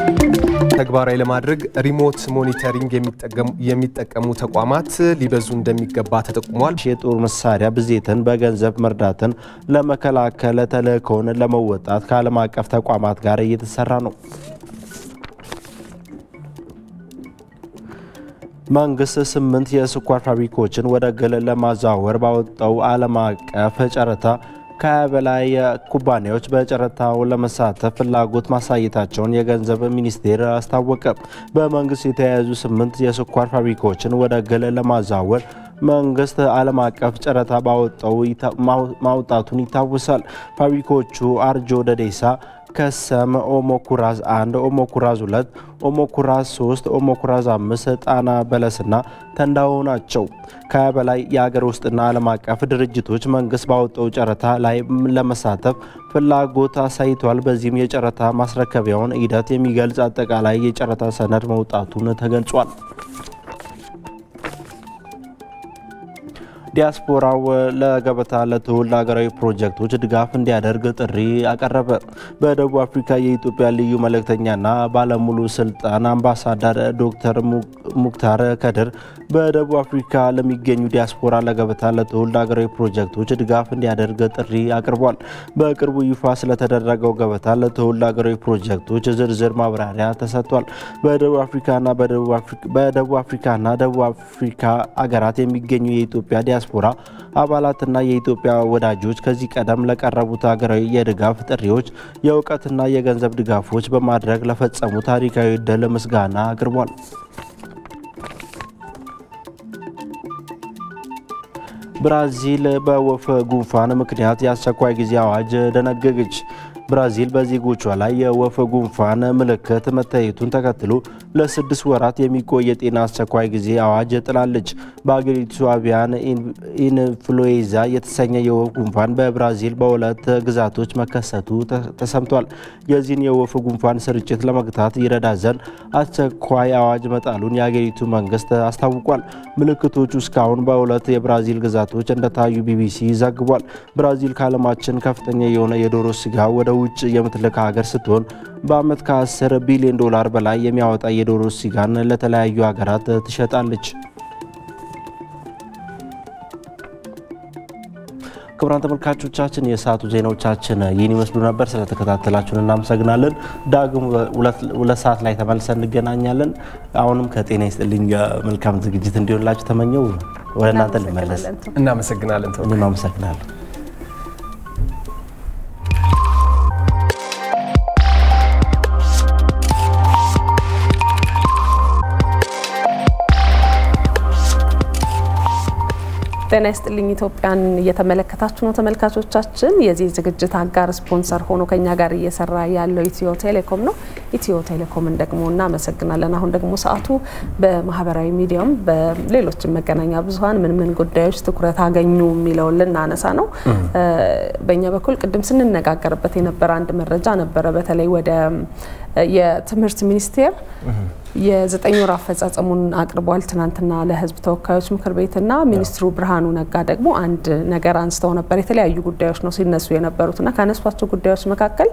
ተግባራዊ ለማድረግ ሪሞት ሞኒተሪንግ የሚጠቀሙ ተቋማት ሊበዙ እንደሚገባ ተጠቁሟል። የጦር መሳሪያ ብዜትን በገንዘብ መርዳትን ለመከላከል ተልዕኮውን ለመወጣት ከዓለም አቀፍ ተቋማት ጋር እየተሰራ ነው። መንግስት ስምንት የስኳር ፋብሪካዎችን ወደ ግል ለማዛወር ባወጣው ዓለም አቀፍ ጨረታ ከሀያ በላይ ኩባንያዎች በጨረታው ለመሳተፍ ፍላጎት ማሳየታቸውን የገንዘብ ሚኒስቴር አስታወቀ። በመንግስት የተያያዙ ስምንት የስኳር ፋብሪካዎችን ወደ ግል ለማዛወር መንግስት ዓለም አቀፍ ጨረታ ባወጣው ማውጣቱን ይታወሳል። ፋብሪካዎቹ አርጆ ደዴሳ ከሰም፣ ኦሞ ኩራዝ 1፣ ኦሞ ኩራዝ 2፣ ኦሞ ኩራዝ 3፣ ኦሞ ኩራዝ 5፣ ጣና በለስና ተንዳሆ ናቸው። ከሀያ በላይ የአገር ውስጥና ዓለም አቀፍ ድርጅቶች መንግስት ባወጣው ጨረታ ላይ ለመሳተፍ ፍላጎት አሳይቷል። በዚህም የጨረታ ማስረከቢያውን ሂደት የሚገልጽ አጠቃላይ የጨረታ ሰነድ መውጣቱን ተገልጿል። ዲያስፖራው ለገበታ ለትውልድ ሀገራዊ ፕሮጀክቶች ድጋፍ እንዲያደርግ ጥሪ አቀረበ። በደቡብ አፍሪካ የኢትዮጵያ ልዩ መልእክተኛና ባለሙሉ ስልጣን አምባሳደር ዶክተር ሙክታር ከድር በደቡብ አፍሪካ ለሚገኙ ዲያስፖራ ለገበታ ለትውልድ ሀገራዊ ፕሮጀክቶች ድጋፍ እንዲያደርግ ጥሪ አቅርቧል። በቅርቡ ይፋ ስለተደረገው ገበታ ለትውልድ ሀገራዊ ፕሮጀክቶች ዝርዝር ማብራሪያ ተሰጥቷል። በደቡብ አፍሪካና በደቡብ አፍሪካና ደቡብ አፍሪካ አገራት የሚገኙ የኢትዮጵያ ዲያስፖራ አባላትና የኢትዮጵያ ወዳጆች ከዚህ ቀደም ለቀረቡት ሀገራዊ የድጋፍ ጥሪዎች የእውቀትና የገንዘብ ድጋፎች በማድረግ ለፈጸሙ ታሪካዊ ድል ምስጋና አቅርቧል። ብራዚል በወፍ ጉንፋን ምክንያት የአስቸኳይ ጊዜ አዋጅ ደነገገች። ብራዚል በዜጎቿ ላይ የወፍ ጉንፋን ምልክት መታየቱን ተከትሎ ለስድስት ወራት የሚቆይ የጤና አስቸኳይ ጊዜ አዋጅ ጥላለች። በአገሪቱ አቪያን ኢንፍሉዌንዛ የተሰኘ የወፍ ጉንፋን በብራዚል በሁለት ግዛቶች መከሰቱ ተሰምቷል። የዚህን የወፍ ጉንፋን ስርጭት ለመግታት ይረዳ ዘንድ አስቸኳይ አዋጅ መጣሉን የአገሪቱ መንግስት አስታውቋል። ምልክቶቹ እስካሁን በሁለት የብራዚል ግዛቶች እንደታዩ ቢቢሲ ዘግቧል። ብራዚል ከዓለማችን ከፍተኛ የሆነ የዶሮ ስጋ ወደ ውጭ የምትልክ ሀገር ስትሆን በዓመት ከ10 ቢሊዮን ዶላር በላይ የሚያወጣ የዶሮ ስጋን ለተለያዩ ሀገራት ትሸጣለች። ክቡራን ተመልካቾቻችን የሰዓቱ ዜናዎቻችን ይህን ይመስሉ ነበር። ስለተከታተላችሁን እናመሰግናለን። ዳግም ሁለት ሰዓት ላይ ተመልሰን እንገናኛለን። አሁንም ከጤና ይስጥልኝ መልካም ዝግጅት እንዲሆንላችሁ ተመኘው። ወደ እናንተ ልመለስ። እናመሰግናለን። እኔም አመሰግናለሁ። ጤና ይስጥልኝ ኢትዮጵያን እየተመለከታችሁ ነው ተመልካቾቻችን። የዚህ ዝግጅት አጋር ስፖንሰር ሆኖ ከኛ ጋር እየሰራ ያለው ኢትዮ ቴሌኮም ነው። ኢትዮ ቴሌኮምን ደግሞ እናመሰግናለን። አሁን ደግሞ ሰዓቱ በማህበራዊ ሚዲያም በሌሎችም መገናኛ ብዙኃን ምን ምን ጉዳዮች ትኩረት አገኙ የሚለውን ልናነሳ ነው። በእኛ በኩል ቅድም ስንነጋገርበት የነበረ አንድ መረጃ ነበረ። በተለይ ወደ የትምህርት ሚኒስቴር የዘጠኝ ወር አፈጻጸሙን አቅርቧል ትናንትና ለሕዝብ ተወካዮች ምክር ቤትና ሚኒስትሩ ብርሃኑ ነጋ ደግሞ አንድ ነገር አንስተው ነበር። የተለያዩ ጉዳዮች ነው ሲነሱ የነበሩትና ካነሷቸው ጉዳዮች መካከል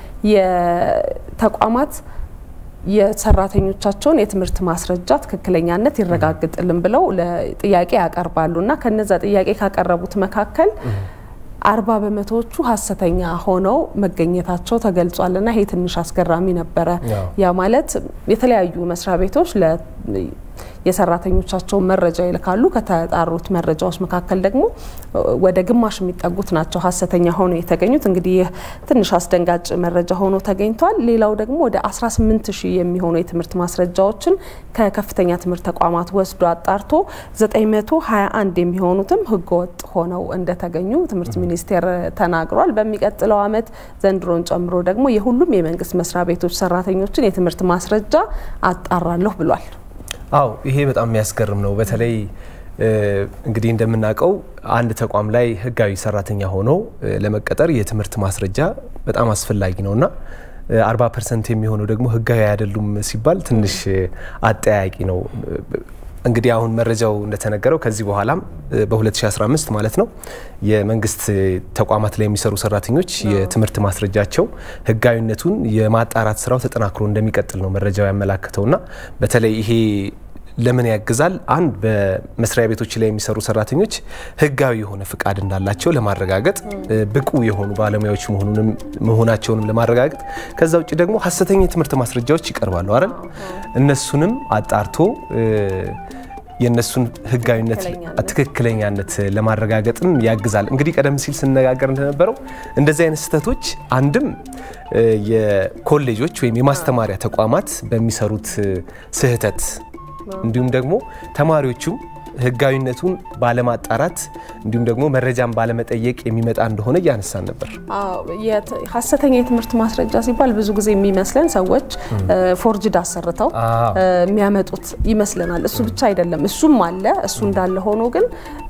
የተቋማት የሰራተኞቻቸውን የትምህርት ማስረጃ ትክክለኛነት ይረጋግጥልን ብለው ጥያቄ ያቀርባሉ እና ከነዛ ጥያቄ ካቀረቡት መካከል አርባ በመቶዎቹ ሀሰተኛ ሆነው መገኘታቸው ተገልጿል እና ይሄ ትንሽ አስገራሚ ነበረ። ያ ማለት የተለያዩ መስሪያ ቤቶች የሰራተኞቻቸውን መረጃ ይልካሉ። ከተጣሩት መረጃዎች መካከል ደግሞ ወደ ግማሽ የሚጠጉት ናቸው ሀሰተኛ ሆኖ የተገኙት። እንግዲህ ይህ ትንሽ አስደንጋጭ መረጃ ሆኖ ተገኝቷል። ሌላው ደግሞ ወደ 18 ሺህ የሚሆኑ የትምህርት ማስረጃዎችን ከከፍተኛ ትምህርት ተቋማት ወስዶ አጣርቶ 921 የሚሆኑትም ህገወጥ ሆነው እንደተገኙ ትምህርት ሚኒስቴር ተናግሯል። በሚቀጥለው ዓመት ዘንድሮን ጨምሮ ደግሞ የሁሉም የመንግስት መስሪያ ቤቶች ሰራተኞችን የትምህርት ማስረጃ አጣራለሁ ብሏል። አው ይሄ በጣም የሚያስገርም ነው። በተለይ እንግዲህ እንደምናውቀው አንድ ተቋም ላይ ህጋዊ ሰራተኛ ሆኖ ለመቀጠር የትምህርት ማስረጃ በጣም አስፈላጊ ነውና 40 ፐርሰንት የሚሆነው ደግሞ ህጋዊ አይደሉም ሲባል ትንሽ አጠያቂ ነው። እንግዲህ አሁን መረጃው እንደተነገረው ከዚህ በኋላም በ2015 ማለት ነው የመንግስት ተቋማት ላይ የሚሰሩ ሰራተኞች የትምህርት ማስረጃቸው ህጋዊነቱን የማጣራት ስራው ተጠናክሮ እንደሚቀጥል ነው መረጃው ያመላክተውና በተለይ ይሄ ለምን ያግዛል? አንድ በመስሪያ ቤቶች ላይ የሚሰሩ ሰራተኞች ህጋዊ የሆነ ፍቃድ እንዳላቸው ለማረጋገጥ ብቁ የሆኑ ባለሙያዎች መሆናቸውንም ለማረጋገጥ ከዛ ውጭ ደግሞ ሀሰተኛ የትምህርት ማስረጃዎች ይቀርባሉ አይደል? እነሱንም አጣርቶ የእነሱን ህጋዊነት ትክክለኛነት ለማረጋገጥም ያግዛል። እንግዲህ ቀደም ሲል ስነጋገር እንደነበረው እንደዚህ አይነት ስህተቶች አንድም የኮሌጆች ወይም የማስተማሪያ ተቋማት በሚሰሩት ስህተት እንዲሁም ደግሞ ተማሪዎቹም ህጋዊነቱን ባለማጣራት እንዲሁም ደግሞ መረጃን ባለመጠየቅ የሚመጣ እንደሆነ እያነሳን ነበር። ሀሰተኛ የትምህርት ማስረጃ ሲባል ብዙ ጊዜ የሚመስለን ሰዎች ፎርጅድ አሰርተው የሚያመጡት ይመስለናል። እሱ ብቻ አይደለም፣ እሱም አለ። እሱ እንዳለ ሆኖ ግን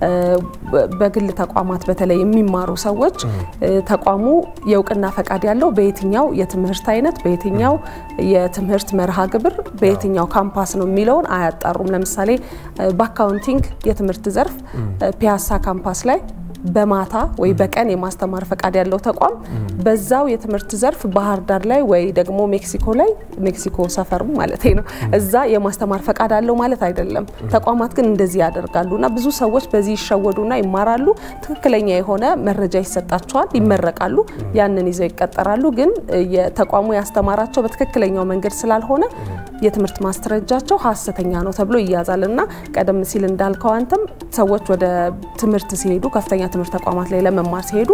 በግል ተቋማት በተለይ የሚማሩ ሰዎች ተቋሙ የእውቅና ፈቃድ ያለው በየትኛው የትምህርት አይነት በየትኛው የትምህርት መርሃ ግብር በየትኛው ካምፓስ ነው የሚለውን አያጣሩም። ለምሳሌ በአካውንቲንግ የትምህርት ዘርፍ ፒያሳ ካምፓስ ላይ በማታ ወይ በቀን የማስተማር ፈቃድ ያለው ተቋም በዛው የትምህርት ዘርፍ ባህር ዳር ላይ ወይ ደግሞ ሜክሲኮ ላይ ሜክሲኮ ሰፈሩ ማለት ነው እዛ የማስተማር ፈቃድ አለው ማለት አይደለም። ተቋማት ግን እንደዚህ ያደርጋሉ እና ብዙ ሰዎች በዚህ ይሸወዱና ይማራሉ። ትክክለኛ የሆነ መረጃ ይሰጣቸዋል፣ ይመረቃሉ፣ ያንን ይዘው ይቀጠራሉ። ግን የተቋሙ ያስተማራቸው በትክክለኛው መንገድ ስላልሆነ የትምህርት ማስረጃቸው ሀሰተኛ ነው ተብሎ ይያዛል እና ቀደም ሲል እንዳልከው አንተም ሰዎች ወደ ትምህርት ሲሄዱ ከፍተኛ ትምህርት ተቋማት ላይ ለመማር ሲሄዱ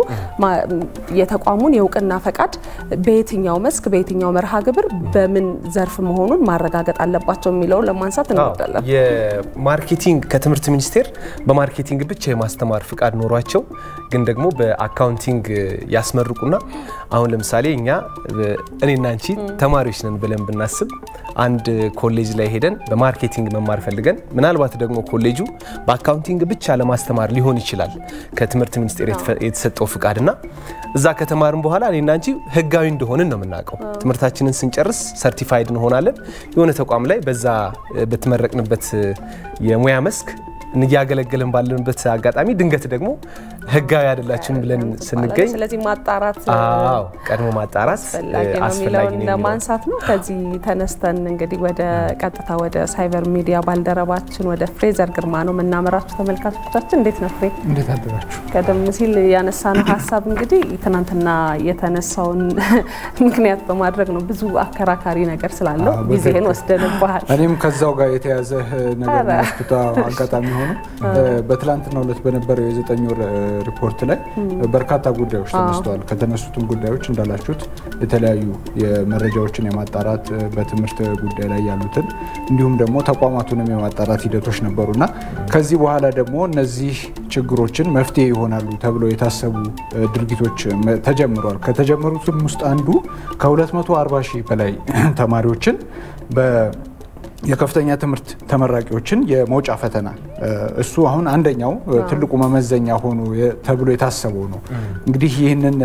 የተቋሙን የእውቅና ፈቃድ በየትኛው መስክ በየትኛው መርሃ ግብር በምን ዘርፍ መሆኑን ማረጋገጥ አለባቸው የሚለውን ለማንሳት እንወዳለን። የማርኬቲንግ ከትምህርት ሚኒስቴር በማርኬቲንግ ብቻ የማስተማር ፍቃድ ኖሯቸው ግን ደግሞ በአካውንቲንግ ያስመርቁና አሁን ለምሳሌ እኛ እኔና አንቺ ተማሪዎች ነን ብለን ብናስብ አንድ ኮሌጅ ላይ ሄደን በማርኬቲንግ መማር ፈልገን ምናልባት ደግሞ ኮሌጁ በአካውንቲንግ ብቻ ለማስተማር ሊሆን ይችላል ከትምህርት ሚኒስቴር የተሰጠው ፍቃድና እዛ ከተማርን በኋላ እኔና አንቺ ህጋዊ እንደሆንን ነው የምናውቀው። ትምህርታችንን ስንጨርስ ሰርቲፋይድ እንሆናለን። የሆነ ተቋም ላይ በዛ በተመረቅንበት የሙያ መስክ እያገለገለን ባለንበት አጋጣሚ ድንገት ደግሞ ህጋዊ አይደላችሁም ብለን ስንገኝ፣ ስለዚህ ማጣራት አዎ ቀድሞ ማጣራት አስፈላጊ ነው ለማንሳት ነው። ከዚህ ተነስተን እንግዲህ ወደ ቀጥታ ወደ ሳይበር ሚዲያ ባልደረባችን ወደ ፍሬዘር ግርማ ነው የምናመራችሁ። ተመልካቾቻችን እንዴት ነው ፍሬ? እንዴት አደራችሁ? ቀደም ሲል ያነሳነው ሀሳብ እንግዲህ ትናንትና የተነሳውን ምክንያት በማድረግ ነው። ብዙ አከራካሪ ነገር ስላለው ጊዜህን ወስደንባሃል። እኔም ከዛው ጋር የተያዘ ነገር መስኩታ አጋጣሚ ሆኖ በትላንትናው ዕለት በነበረው የዘጠኝ ወር ሪፖርት ላይ በርካታ ጉዳዮች ተነስተዋል። ከተነሱትም ጉዳዮች እንዳላችሁት የተለያዩ የመረጃዎችን የማጣራት በትምህርት ጉዳይ ላይ ያሉትን እንዲሁም ደግሞ ተቋማቱንም የማጣራት ሂደቶች ነበሩና ከዚህ በኋላ ደግሞ እነዚህ ችግሮችን መፍትሄ ይሆናሉ ተብለው የታሰቡ ድርጊቶች ተጀምረዋል። ከተጀመሩትም ውስጥ አንዱ ከ240 ሺህ በላይ ተማሪዎችን የከፍተኛ ትምህርት ተመራቂዎችን የመውጫ ፈተና እሱ አሁን አንደኛው ትልቁ መመዘኛ ሆኖ ተብሎ የታሰበው ነው። እንግዲህ ይህንን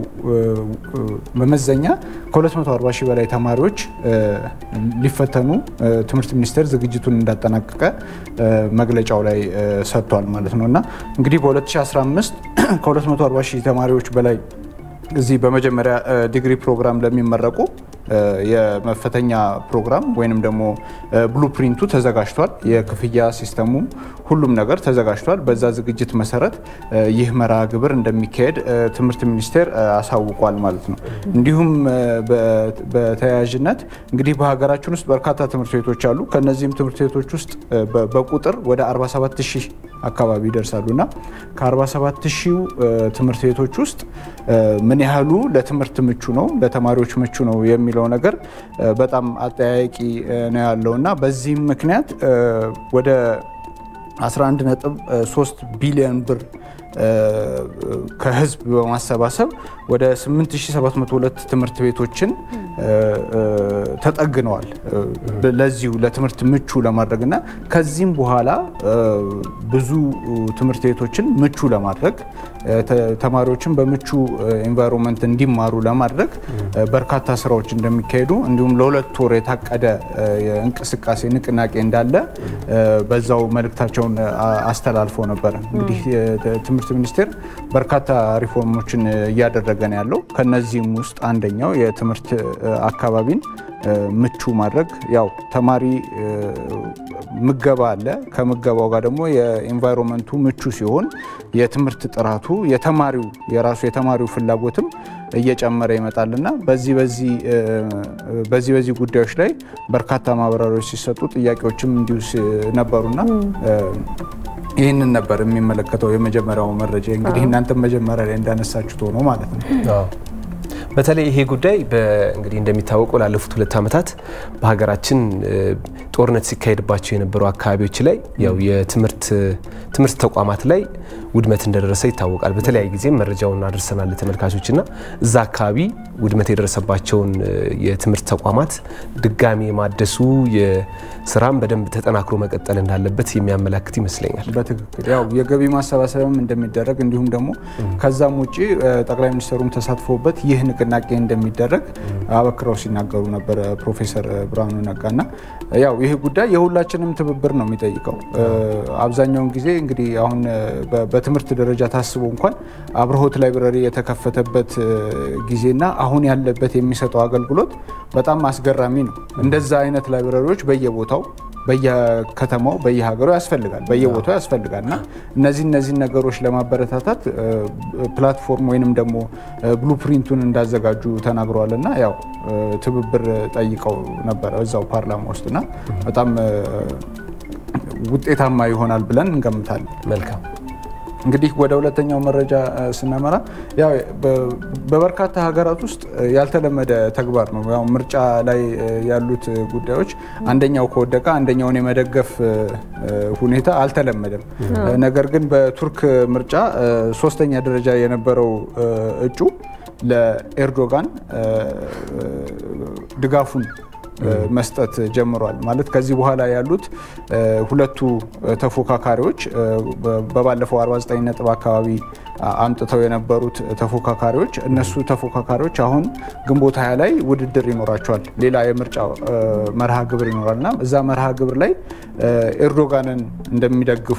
መመዘኛ ከ240 ሺህ በላይ ተማሪዎች ሊፈተኑ ትምህርት ሚኒስቴር ዝግጅቱን እንዳጠናቀቀ መግለጫው ላይ ሰጥቷል ማለት ነው እና እንግዲህ በ2015 ከ240 ሺህ ተማሪዎች በላይ እዚህ በመጀመሪያ ዲግሪ ፕሮግራም ለሚመረቁ የመፈተኛ ፕሮግራም ወይንም ደግሞ ብሉፕሪንቱ ተዘጋጅቷል። የክፍያ ሲስተሙ ሁሉም ነገር ተዘጋጅቷል። በዛ ዝግጅት መሰረት ይህ መርሃ ግብር እንደሚካሄድ ትምህርት ሚኒስቴር አሳውቋል ማለት ነው። እንዲሁም በተያያዥነት እንግዲህ በሀገራችን ውስጥ በርካታ ትምህርት ቤቶች አሉ። ከነዚህም ትምህርት ቤቶች ውስጥ በቁጥር ወደ 47 ሺህ አካባቢ ይደርሳሉ እና ከ47 ሺው ትምህርት ቤቶች ውስጥ ምን ያህሉ ለትምህርት ምቹ ነው፣ ለተማሪዎች ምቹ ነው የሚለው ነገር በጣም አጠያያቂ ነው ያለው እና በዚህም ምክንያት ወደ 11.3 ቢሊዮን ብር ከህዝብ በማሰባሰብ ወደ 8702 ትምህርት ቤቶችን ተጠግነዋል ለዚሁ ለትምህርት ምቹ ለማድረግና ከዚህም በኋላ ብዙ ትምህርት ቤቶችን ምቹ ለማድረግ ተማሪዎችን በምቹ ኤንቫይሮንመንት እንዲማሩ ለማድረግ በርካታ ስራዎች እንደሚካሄዱ እንዲሁም ለሁለት ወር የታቀደ እንቅስቃሴ ንቅናቄ እንዳለ በዛው መልእክታቸውን አስተላልፎ ነበረ። እንግዲህ ትምህርት ሚኒስቴር በርካታ ሪፎርሞችን እያደረገ ነው ያለው። ከነዚህም ውስጥ አንደኛው የትምህርት አካባቢን ምቹ ማድረግ ያው ተማሪ ምገባ አለ። ከምገባው ጋር ደግሞ የኤንቫይሮንመንቱ ምቹ ሲሆን የትምህርት ጥራቱ የተማሪው የራሱ የተማሪው ፍላጎትም እየጨመረ ይመጣልና በዚህ በዚህ በዚህ በዚህ ጉዳዮች ላይ በርካታ ማብራሪያዎች ሲሰጡ ጥያቄዎችም እንዲሁ ነበሩና ይህንን ነበር የሚመለከተው የመጀመሪያው መረጃ። እንግዲህ እናንተም መጀመሪያ ላይ እንዳነሳችሁት ሆኖ ማለት ነው። በተለይ ይሄ ጉዳይ እንግዲህ እንደሚታወቀው ላለፉት ሁለት ዓመታት በሀገራችን ጦርነት ሲካሄድባቸው የነበሩ አካባቢዎች ላይ ያው የትምህርት ትምህርት ተቋማት ላይ ውድመት እንደደረሰ ይታወቃል። በተለያየ ጊዜም መረጃውን አድርሰናል ለተመልካቾች እና እዛ አካባቢ ውድመት የደረሰባቸውን የትምህርት ተቋማት ድጋሚ የማደሱ የስራም በደንብ ተጠናክሮ መቀጠል እንዳለበት የሚያመላክት ይመስለኛል። በትክክል ያው የገቢ ማሰባሰብም እንደሚደረግ እንዲሁም ደግሞ ከዛም ውጭ ጠቅላይ ሚኒስትሩም ተሳትፎበት ይህ ንቅናቄ እንደሚደረግ አበክረው ሲናገሩ ነበር ፕሮፌሰር ብርሃኑ ነጋና ያው ይህ ጉዳይ የሁላችንም ትብብር ነው የሚጠይቀው። አብዛኛውን ጊዜ እንግዲህ አሁን በትምህርት ደረጃ ታስቦ እንኳን አብርሆት ላይብረሪ የተከፈተበት ጊዜና አሁን ያለበት የሚሰጠው አገልግሎት በጣም አስገራሚ ነው። እንደዛ አይነት ላይብረሪዎች በየቦታው በየከተማው በየሀገሩ ያስፈልጋል በየቦታው ያስፈልጋል እና እነዚህ እነዚህ ነገሮች ለማበረታታት ፕላትፎርም ወይንም ደግሞ ብሉፕሪንቱን እንዳዘጋጁ ተናግረዋል እና ያው ትብብር ጠይቀው ነበረ እዛው ፓርላማ ውስጥና በጣም ውጤታማ ይሆናል ብለን እንገምታለን። መልካም እንግዲህ ወደ ሁለተኛው መረጃ ስናመራ ያው በበርካታ ሀገራት ውስጥ ያልተለመደ ተግባር ነው። ያው ምርጫ ላይ ያሉት ጉዳዮች አንደኛው ከወደቀ አንደኛውን የመደገፍ ሁኔታ አልተለመደም። ነገር ግን በቱርክ ምርጫ ሶስተኛ ደረጃ የነበረው እጩ ለኤርዶጋን ድጋፉን መስጠት ጀምሯል። ማለት ከዚህ በኋላ ያሉት ሁለቱ ተፎካካሪዎች በባለፈው 49 ነጥብ አካባቢ አምጥተው የነበሩት ተፎካካሪዎች እነሱ ተፎካካሪዎች አሁን ግንቦት ሀያ ላይ ውድድር ይኖራቸዋል። ሌላ የምርጫ መርሃ ግብር ይኖራል እና እዛ መርሃ ግብር ላይ ኤርዶጋንን እንደሚደግፉ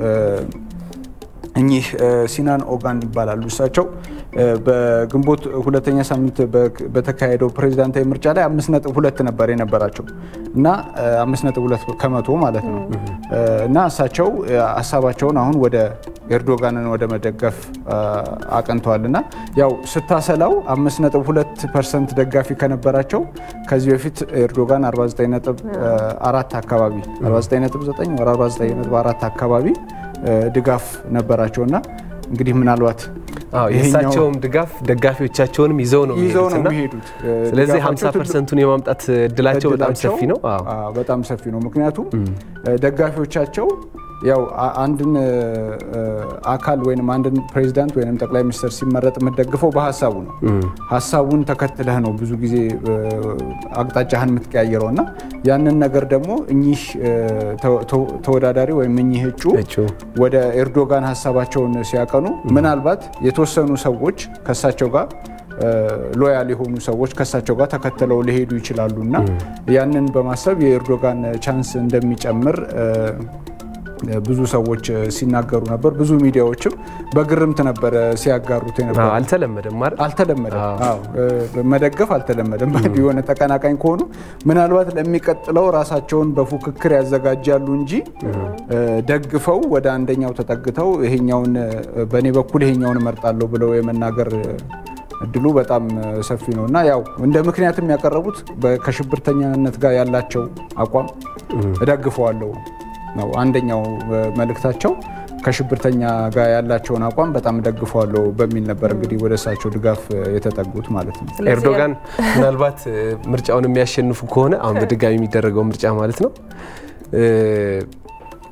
እኚህ ሲናን ኦጋን ይባላሉ። እሳቸው በግንቦት ሁለተኛ ሳምንት በተካሄደው ፕሬዚዳንታዊ ምርጫ ላይ አምስት ነጥብ ሁለት ነበር የነበራቸው እና አምስት ነጥብ ሁለት ከመቶ ማለት ነው እና እሳቸው ሀሳባቸውን አሁን ወደ ኤርዶጋንን ወደ መደገፍ አቅንተዋል እና ያው ስታሰላው አምስት ነጥብ ሁለት ፐርሰንት ደጋፊ ከነበራቸው ከዚህ በፊት ኤርዶጋን 49 ነጥብ አራት አካባቢ 49 ነጥብ 9 ወደ 49 ነጥብ አራት አካባቢ ድጋፍ ነበራቸው እና እንግዲህ ምናልባት የእሳቸውም ድጋፍ ደጋፊዎቻቸውንም ይዘው ነው ይዘው ነው የሚሄዱት። ስለዚህ 50 ፐርሰንቱን የማምጣት እድላቸው በጣም ሰፊ ነው። በጣም ሰፊ ነው። ምክንያቱም ደጋፊዎቻቸው ያው አንድን አካል ወይም አንድን ፕሬዚዳንት ወይም ጠቅላይ ሚኒስትር ሲመረጥ የምትደግፈው በሀሳቡ ነው። ሀሳቡን ተከትለህ ነው ብዙ ጊዜ አቅጣጫህን የምትቀያየረው እና ያንን ነገር ደግሞ እኚህ ተወዳዳሪ ወይም እኚህ እጩ ወደ ኤርዶጋን ሀሳባቸውን ሲያቀኑ ምናልባት የተወሰኑ ሰዎች ከሳቸው ጋር ሎያል የሆኑ ሰዎች ከሳቸው ጋር ተከትለው ሊሄዱ ይችላሉ እና ያንን በማሰብ የኤርዶጋን ቻንስ እንደሚጨምር ብዙ ሰዎች ሲናገሩ ነበር። ብዙ ሚዲያዎችም በግርምት ነበረ ሲያጋሩት የነበረ። አልተለመደም ማለት አልተለመደም፣ መደገፍ አልተለመደም። የሆነ ተቀናቃኝ ከሆኑ ምናልባት ለሚቀጥለው ራሳቸውን በፉክክር ያዘጋጃሉ እንጂ ደግፈው ወደ አንደኛው ተጠግተው ይሄኛውን በእኔ በኩል ይሄኛውን እመርጣለሁ ብለው የመናገር እድሉ በጣም ሰፊ ነው እና ያው እንደ ምክንያትም ያቀረቡት ከሽብርተኛነት ጋር ያላቸው አቋም እደግፈዋለሁ ነው አንደኛው መልእክታቸው። ከሽብርተኛ ጋር ያላቸውን አቋም በጣም ደግፈዋለሁ በሚል ነበር እንግዲህ ወደ እሳቸው ድጋፍ የተጠጉት ማለት ነው። ኤርዶጋን ምናልባት ምርጫውን የሚያሸንፉ ከሆነ አሁን በድጋሚ የሚደረገው ምርጫ ማለት ነው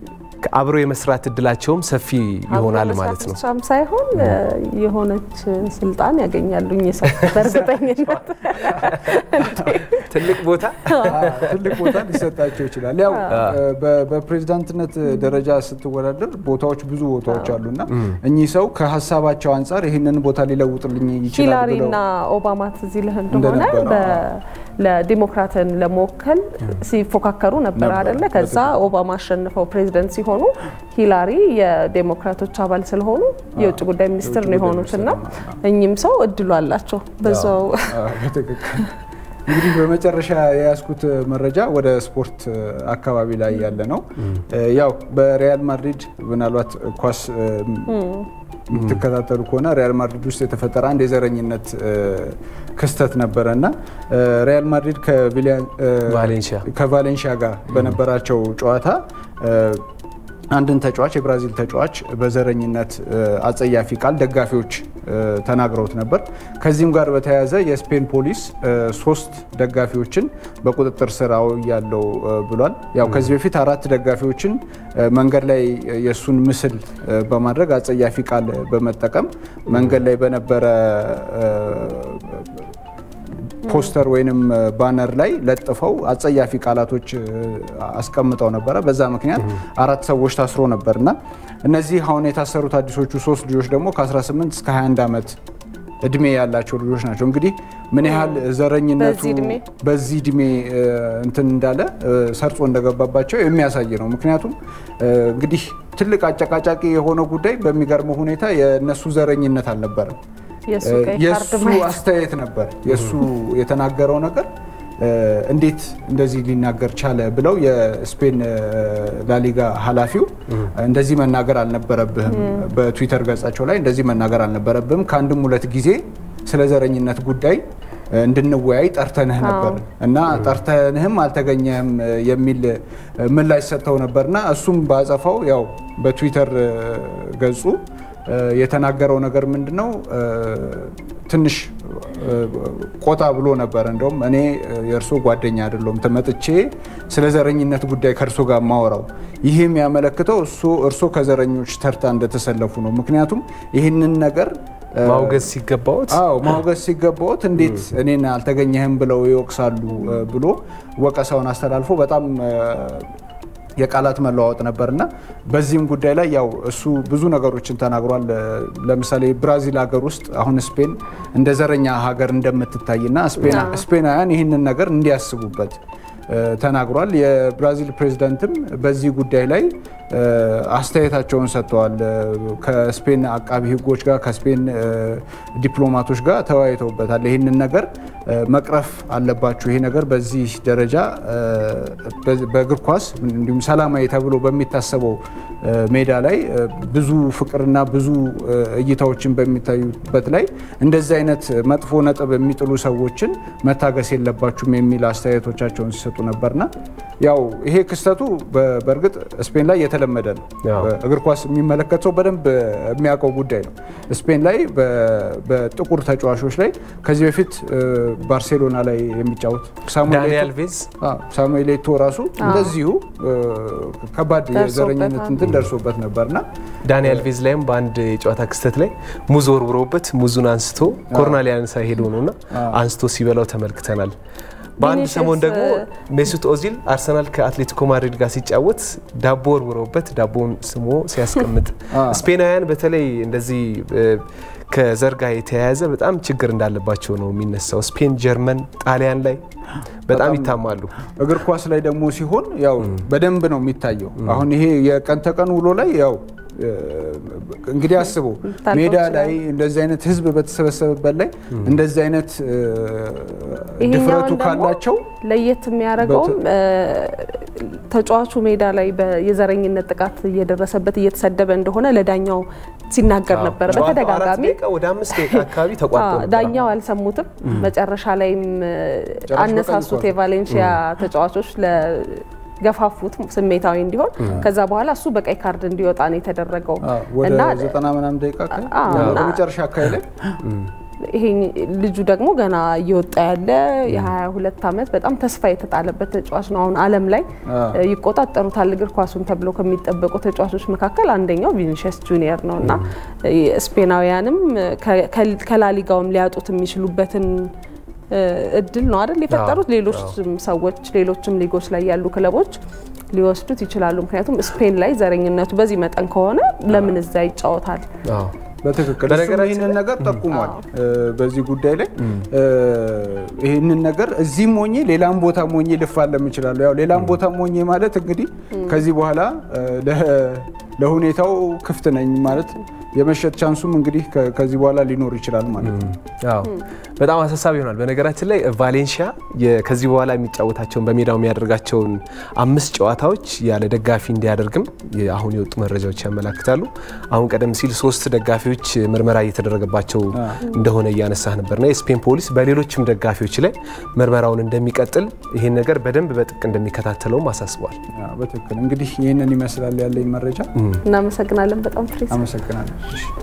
አብሮ የመስራት እድላቸውም ሰፊ ይሆናል ማለት ነው። ብቻም ሳይሆን የሆነች ስልጣን ያገኛሉ እኚህ ሰው በእርግጠኝነት ትልቅ ቦታ ትልቅ ቦታ ሊሰጣቸው ይችላል። ያው በፕሬዚዳንትነት ደረጃ ስትወዳደር ቦታዎች ብዙ ቦታዎች አሉና እኚህ ሰው ከሀሳባቸው አንጻር ይህንን ቦታ ሊለውጥልኝ ይችላል ሂላሪ ብለው እና ኦባማ ትዝ ይልህ እንደሆነ እንደነበረ፣ በ- ለዲሞክራትን ለመወከል ሲፎካከሩ ነበር ነበር፣ አይደለ? ከዛ ኦባማ አሸንፈው ፕሬዚደንት ሲሆኑ ሂላሪ የዴሞክራቶች አባል ስለሆኑ የውጭ ጉዳይ ሚኒስትር ነው የሆኑት እና እኚህም ሰው እድሉ አላቸው በዛው አዎ፣ በትክክል እንግዲህ በመጨረሻ የያዝኩት መረጃ ወደ ስፖርት አካባቢ ላይ ያለ ነው። ያው በሪያል ማድሪድ ምናልባት ኳስ የምትከታተሉ ከሆነ ሪያል ማድሪድ ውስጥ የተፈጠረ አንድ የዘረኝነት ክስተት ነበረ እና ሪያል ማድሪድ ከቪሊያን- ቫሌንሺያ ከቫሌንሺያ ጋር በነበራቸው ጨዋታ አንድን ተጫዋች የብራዚል ተጫዋች በዘረኝነት አጸያፊ ቃል ደጋፊዎች ተናግረውት ነበር። ከዚህም ጋር በተያያዘ የስፔን ፖሊስ ሶስት ደጋፊዎችን በቁጥጥር ስር አውያለው ብሏል። ያው ከዚህ በፊት አራት ደጋፊዎችን መንገድ ላይ የእሱን ምስል በማድረግ አጸያፊ ቃል በመጠቀም መንገድ ላይ በነበረ ፖስተር ወይንም ባነር ላይ ለጥፈው አጸያፊ ቃላቶች አስቀምጠው ነበረ። በዛ ምክንያት አራት ሰዎች ታስሮ ነበር እና እነዚህ አሁን የታሰሩት አዲሶቹ ሶስት ልጆች ደግሞ ከ18 እስከ 21 ዓመት እድሜ ያላቸው ልጆች ናቸው። እንግዲህ ምን ያህል ዘረኝነቱ በዚህ እድሜ? በዚህ እድሜ እንትን እንዳለ ሰርጾ እንደገባባቸው የሚያሳይ ነው። ምክንያቱም እንግዲህ ትልቅ አጨቃጫቂ የሆነው ጉዳይ በሚገርመው ሁኔታ የእነሱ ዘረኝነት አልነበረም። የእሱ ቀይ ካርድ የእሱ ማየት አስተያየት ነበር። የእሱ የተናገረው ነገር እንዴት እንደዚህ ሊናገር ቻለ ብለው የስፔን ላሊጋ ኃላፊው እንደዚህ መናገር አልነበረብህም፣ በትዊተር ገጻቸው ላይ እንደዚህ መናገር አልነበረብህም፣ ከአንድም ሁለት ጊዜ ስለ ዘረኝነት ጉዳይ እንድንወያይ ጠርተንህ ነበር እና ጠርተንህም አልተገኘህም የሚል ምላሽ ሰጥተው ነበርና እሱም ባጸፋው ያው በትዊተር ገጹ የተናገረው ነገር ምንድን ነው? ትንሽ ቆጣ ብሎ ነበር። እንደውም እኔ የእርሶ ጓደኛ አይደለሁም ተመጥቼ ስለ ዘረኝነት ጉዳይ ከእርሶ ጋር ማወራው ይህ የሚያመለክተው እርሶ ከዘረኞች ተርታ እንደተሰለፉ ነው። ምክንያቱም ይህንን ነገር ማውገዝ ሲገባዎት አዎ ማውገዝ ሲገባዎት እንዴት እኔን አልተገኘህም ብለው ይወቅሳሉ ብሎ ወቀሳውን አስተላልፎ በጣም የቃላት መለዋወጥ ነበርና በዚህም ጉዳይ ላይ ያው እሱ ብዙ ነገሮችን ተናግሯል። ለምሳሌ ብራዚል ሀገር ውስጥ አሁን ስፔን እንደ ዘረኛ ሀገር እንደምትታይና ስፔናውያን ይህንን ነገር እንዲያስቡበት ተናግሯል። የብራዚል ፕሬዝዳንትም በዚህ ጉዳይ ላይ አስተያየታቸውን ሰጥተዋል። ከስፔን አቃቢ ሕጎች ጋር ከስፔን ዲፕሎማቶች ጋር ተወያይተውበታል። ይህንን ነገር መቅረፍ አለባችሁ። ይሄ ነገር በዚህ ደረጃ በእግር ኳስ እንዲሁም ሰላማዊ ተብሎ በሚታሰበው ሜዳ ላይ ብዙ ፍቅርና ብዙ እይታዎችን በሚታዩበት ላይ እንደዚህ አይነት መጥፎ ነጥብ የሚጥሉ ሰዎችን መታገስ የለባችሁም የሚል አስተያየቶቻቸውን ሲሰጡ ነበርና ያው ይሄ ክስተቱ በእርግጥ ስፔን ላይ የተለመደ ነው። እግር ኳስ የሚመለከት ሰው በደንብ የሚያውቀው ጉዳይ ነው። ስፔን ላይ በጥቁር ተጫዋቾች ላይ ከዚህ በፊት ባርሴሎና ላይ የሚጫወት ዳንኤል ቬዝ ሳሙኤል ኤቶ ራሱ እንደዚሁ ከባድ የዘረኝነት እንትን ደርሶበት ነበርና ዳንኤል ቬዝ ላይም በአንድ የጨዋታ ክስተት ላይ ሙዝ ወርውረውበት ሙዙን አንስቶ ኮርና ሊያነሳ ሄዶ ነውና አንስቶ ሲበላው ተመልክተናል። በአንድ ሰሞን ደግሞ ሜሱት ኦዚል አርሰናል ከአትሌቲኮ ማድሪድ ጋር ሲጫወት ዳቦ ወርውረውበት ዳቦውን ስሞ ሲያስቀምጥ ስፔናውያን በተለይ እንደዚህ ከዘር ጋር የተያያዘ በጣም ችግር እንዳለባቸው ነው የሚነሳው። ስፔን፣ ጀርመን፣ ጣሊያን ላይ በጣም ይታማሉ። እግር ኳስ ላይ ደግሞ ሲሆን ያው በደንብ ነው የሚታየው። አሁን ይሄ የቀን ተቀን ውሎ ላይ ያው እንግዲህ አስቡ ሜዳ ላይ እንደዚህ አይነት ሕዝብ በተሰበሰበበት ላይ እንደዚህ አይነት ድፍረቱ ካላቸው ለየት የሚያደርገውም ተጫዋቹ ሜዳ ላይ የዘረኝነት ጥቃት እየደረሰበት እየተሰደበ እንደሆነ ለዳኛው ሲናገር ነበረ በተደጋጋሚ። ወደ አምስት ደቂቃ አካባቢ ተቋርጦ ዳኛው አልሰሙትም። መጨረሻ ላይም አነሳሱት የቫሌንሺያ ተጫዋቾች ገፋፉት ስሜታዊ እንዲሆን። ከዛ በኋላ እሱ በቀይ ካርድ እንዲወጣ ነው የተደረገው ወደ ዘጠና ምናምን ደቂቃ መጨረሻ አካባቢ ላይ ይሄ ልጁ ደግሞ ገና እየወጣ ያለ የ22 ዓመት በጣም ተስፋ የተጣለበት ተጫዋች ነው። አሁን ዓለም ላይ ይቆጣጠሩታል እግር ኳሱን ተብሎ ከሚጠበቁ ተጫዋቾች መካከል አንደኛው ቪኒሽስ ጁኒየር ነው እና ስፔናውያንም ከላሊጋውም ሊያጡት የሚችሉበትን እድል ነው አይደል የፈጠሩት። ሌሎች ሰዎች ሌሎችም ሊጎች ላይ ያሉ ክለቦች ሊወስዱት ይችላሉ። ምክንያቱም ስፔን ላይ ዘረኝነቱ በዚህ መጠን ከሆነ ለምን እዛ ይጫወታል? በትክክል እሱም ይህንን ነገር ጠቁሟል። በዚህ ጉዳይ ላይ ይህንን ነገር እዚህም ሆኜ ሌላም ቦታ ሆኜ ልፋለም እችላለሁ። ያው ሌላም ቦታ ሆኜ ማለት እንግዲህ ከዚህ በኋላ ለሁኔታው ክፍት ነኝ ማለት የመሸጥ ቻንሱም እንግዲህ ከዚህ በኋላ ሊኖር ይችላል ማለት ነው። አዎ በጣም አሳሳቢ ይሆናል። በነገራችን ላይ ቫሌንሺያ ከዚህ በኋላ የሚጫወታቸውን በሜዳው የሚያደርጋቸውን አምስት ጨዋታዎች ያለ ደጋፊ እንዲያደርግም አሁን የወጡ መረጃዎች ያመላክታሉ። አሁን ቀደም ሲል ሶስት ደጋፊዎች ምርመራ እየተደረገባቸው እንደሆነ እያነሳህ ነበርና የስፔን ፖሊስ በሌሎችም ደጋፊዎች ላይ ምርመራውን እንደሚቀጥል ይህን ነገር በደንብ በጥብቅ እንደሚከታተለውም አሳስቧል። በትክክል እንግዲህ ይህንን ይመስላል ያለኝ መረጃ። እናመሰግናለን በጣም ፍሬ አመሰግናለሁ።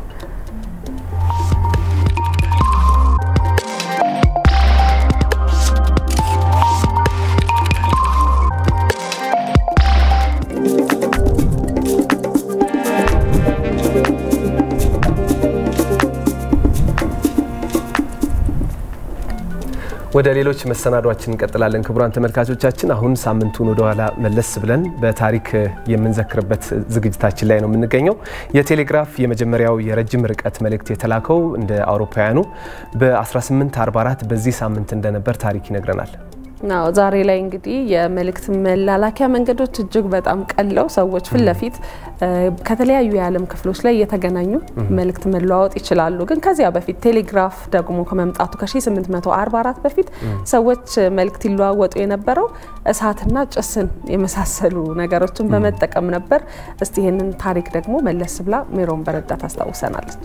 ወደ ሌሎች መሰናዷችን እንቀጥላለን። ክቡራን ተመልካቾቻችን አሁን ሳምንቱን ወደኋላ መለስ ብለን በታሪክ የምንዘክርበት ዝግጅታችን ላይ ነው የምንገኘው። የቴሌግራፍ የመጀመሪያው የረጅም ርቀት መልእክት የተላከው እንደ አውሮፓውያኑ በ1844 በዚህ ሳምንት እንደነበር ታሪክ ይነግረናል። ናው ዛሬ ላይ እንግዲህ የመልእክት መላላኪያ መንገዶች እጅግ በጣም ቀለው ሰዎች ፊት ለፊት ከተለያዩ የዓለም ክፍሎች ላይ እየተገናኙ መልእክት መለዋወጥ ይችላሉ። ግን ከዚያ በፊት ቴሌግራፍ ደግሞ ከመምጣቱ ከ1844 በፊት ሰዎች መልእክት ይለዋወጡ የነበረው እሳትና ጭስን የመሳሰሉ ነገሮችን በመጠቀም ነበር። እስቲ ይህንን ታሪክ ደግሞ መለስ ብላ ሜሮን በረዳ ታስታውሰናለች።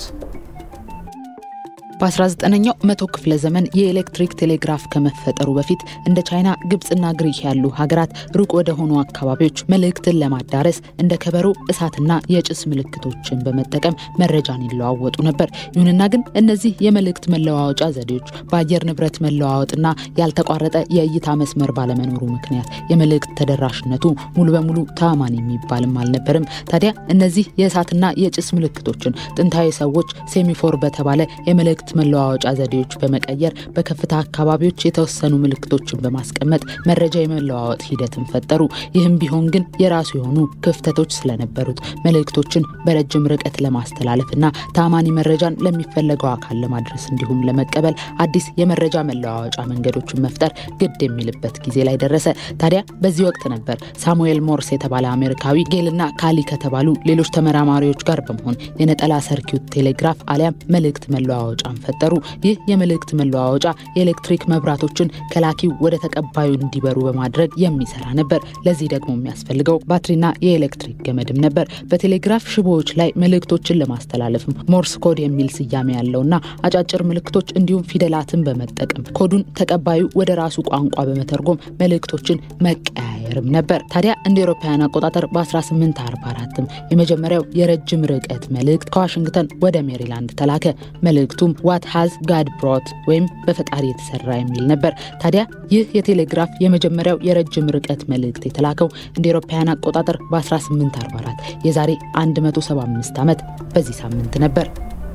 በ19ኛው መቶ ክፍለ ዘመን የኤሌክትሪክ ቴሌግራፍ ከመፈጠሩ በፊት እንደ ቻይና፣ ግብፅና ግሪክ ያሉ ሀገራት ሩቅ ወደ ሆኑ አካባቢዎች መልእክትን ለማዳረስ እንደ ከበሮ፣ እሳትና የጭስ ምልክቶችን በመጠቀም መረጃን ይለዋወጡ ነበር። ይሁንና ግን እነዚህ የመልእክት መለዋወጫ ዘዴዎች በአየር ንብረት መለዋወጥና ያልተቋረጠ የእይታ መስመር ባለመኖሩ ምክንያት የመልእክት ተደራሽነቱ ሙሉ በሙሉ ተአማኒ የሚባልም አልነበርም። ታዲያ እነዚህ የእሳትና የጭስ ምልክቶችን ጥንታዊ ሰዎች ሴሚፎር በተባለ የመልእክት መለዋወጫ ዘዴዎች በመቀየር በከፍታ አካባቢዎች የተወሰኑ ምልክቶችን በማስቀመጥ መረጃ የመለዋወጥ ሂደትን ፈጠሩ። ይህም ቢሆን ግን የራሱ የሆኑ ክፍተቶች ስለነበሩት መልእክቶችን በረጅም ርቀት ለማስተላለፍና ታማኒ መረጃን ለሚፈለገው አካል ለማድረስ እንዲሁም ለመቀበል አዲስ የመረጃ መለዋወጫ መንገዶችን መፍጠር ግድ የሚልበት ጊዜ ላይ ደረሰ። ታዲያ በዚህ ወቅት ነበር ሳሙኤል ሞርስ የተባለ አሜሪካዊ ጌልና ካሊ ከተባሉ ሌሎች ተመራማሪዎች ጋር በመሆን የነጠላ ሰርኪዩት ቴሌግራፍ አሊያም መልእክት መለዋወጫ ፈጠሩ። ይህ የመልእክት መለዋወጫ የኤሌክትሪክ መብራቶችን ከላኪው ወደ ተቀባዩ እንዲበሩ በማድረግ የሚሰራ ነበር። ለዚህ ደግሞ የሚያስፈልገው ባትሪና የኤሌክትሪክ ገመድም ነበር። በቴሌግራፍ ሽቦዎች ላይ መልእክቶችን ለማስተላለፍም ሞርስ ኮድ የሚል ስያሜ ያለውና አጫጭር ምልክቶች እንዲሁም ፊደላትን በመጠቀም ኮዱን ተቀባዩ ወደ ራሱ ቋንቋ በመተርጎም መልእክቶችን መቀያየርም ነበር። ታዲያ እንደ አውሮፓውያን አቆጣጠር በ1844ም የመጀመሪያው የረጅም ርቀት መልእክት ከዋሽንግተን ወደ ሜሪላንድ ተላከ። መልእክቱም ዋት ሃዝ ጋድ ብሮት ወይም በፈጣሪ የተሰራ የሚል ነበር። ታዲያ ይህ የቴሌግራፍ የመጀመሪያው የረጅም ርቀት መልእክት የተላከው እንደ አውሮፓውያን አቆጣጠር በ1844 የዛሬ 175 ዓመት በዚህ ሳምንት ነበር።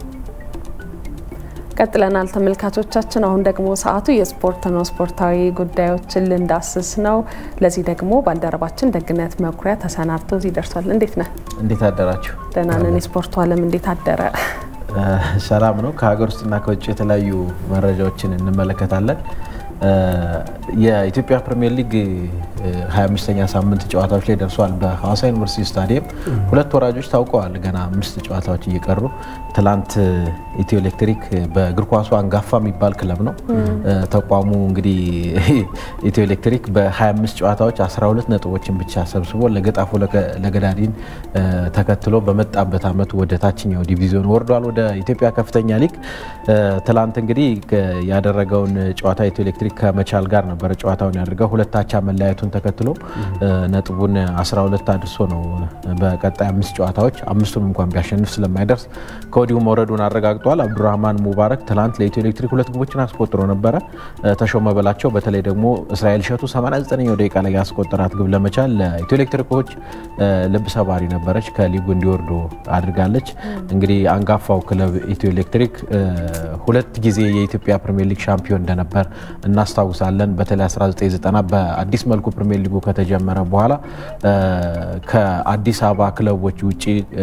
ቀጥለናል ተመልካቾቻችን። አሁን ደግሞ ሰዓቱ የስፖርት ነው። ስፖርታዊ ጉዳዮችን ልንዳስስ ነው። ለዚህ ደግሞ ባልደረባችን ደግነት መኩሪያ ተሰናድቶ እዚህ ደርሷል። እንዴት ነህ? እንዴት አደራችሁ? ደህና ነን። የስፖርቱ ዓለም እንዴት አደረ? ሰላም ነው። ከሀገር ውስጥና ከውጭ የተለያዩ መረጃዎችን እንመለከታለን። የኢትዮጵያ ፕሪሚየር ሊግ 25ኛ ሳምንት ጨዋታዎች ላይ ደርሷል። በሐዋሳ ዩኒቨርሲቲ ስታዲየም ሁለት ወራጆች ታውቀዋል። ገና አምስት ጨዋታዎች እየቀሩ ትላንት ኢትዮ ኤሌክትሪክ በእግር ኳሱ አንጋፋ የሚባል ክለብ ነው። ተቋሙ እንግዲህ ኢትዮ ኤሌክትሪክ በ25 ጨዋታዎች 12 ነጥቦችን ብቻ ሰብስቦ ለገጣፎ ለገዳዲን ተከትሎ በመጣበት ዓመት ወደ ታችኛው ዲቪዚዮን ወርዷል፣ ወደ ኢትዮጵያ ከፍተኛ ሊግ። ትላንት እንግዲህ ያደረገውን ጨዋታ ኢትዮ ኤሌክትሪክ ኤሌክትሪክ ከመቻል ጋር ነበረ ጨዋታውን ያደርገው። ሁለት አቻ መለያየቱን ተከትሎ ነጥቡን 12 አድርሶ ነው በቀጣይ አምስት ጨዋታዎች አምስቱም እንኳን ቢያሸንፍ ስለማይደርስ ከወዲሁ መውረዱን አረጋግጧል። አብዱራህማን ሙባረክ ትላንት ለኢትዮ ኤሌክትሪክ ሁለት ግቦችን አስቆጥሮ ነበረ። ተሾመ በላቸው በተለይ ደግሞ እስራኤል ሸቱ 89ኛው ደቂቃ ላይ ያስቆጠራት ግብ ለመቻል ለኢትዮ ኤሌክትሪኮች ልብ ሰባሪ ነበረች። ከሊጉ እንዲወርዱ አድርጋለች። እንግዲህ አንጋፋው ክለብ ኢትዮ ኤሌክትሪክ ሁለት ጊዜ የኢትዮጵያ ፕሪሚየር ሊግ ሻምፒዮን እንደነበር እናስታውሳለን። በተለይ 1990 በአዲስ መልኩ ፕሪሚየር ሊጉ ከተጀመረ በኋላ ከአዲስ አበባ ክለቦች ውጭ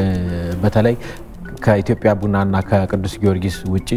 በተለይ ከኢትዮጵያ ቡናና ከቅዱስ ጊዮርጊስ ውጭ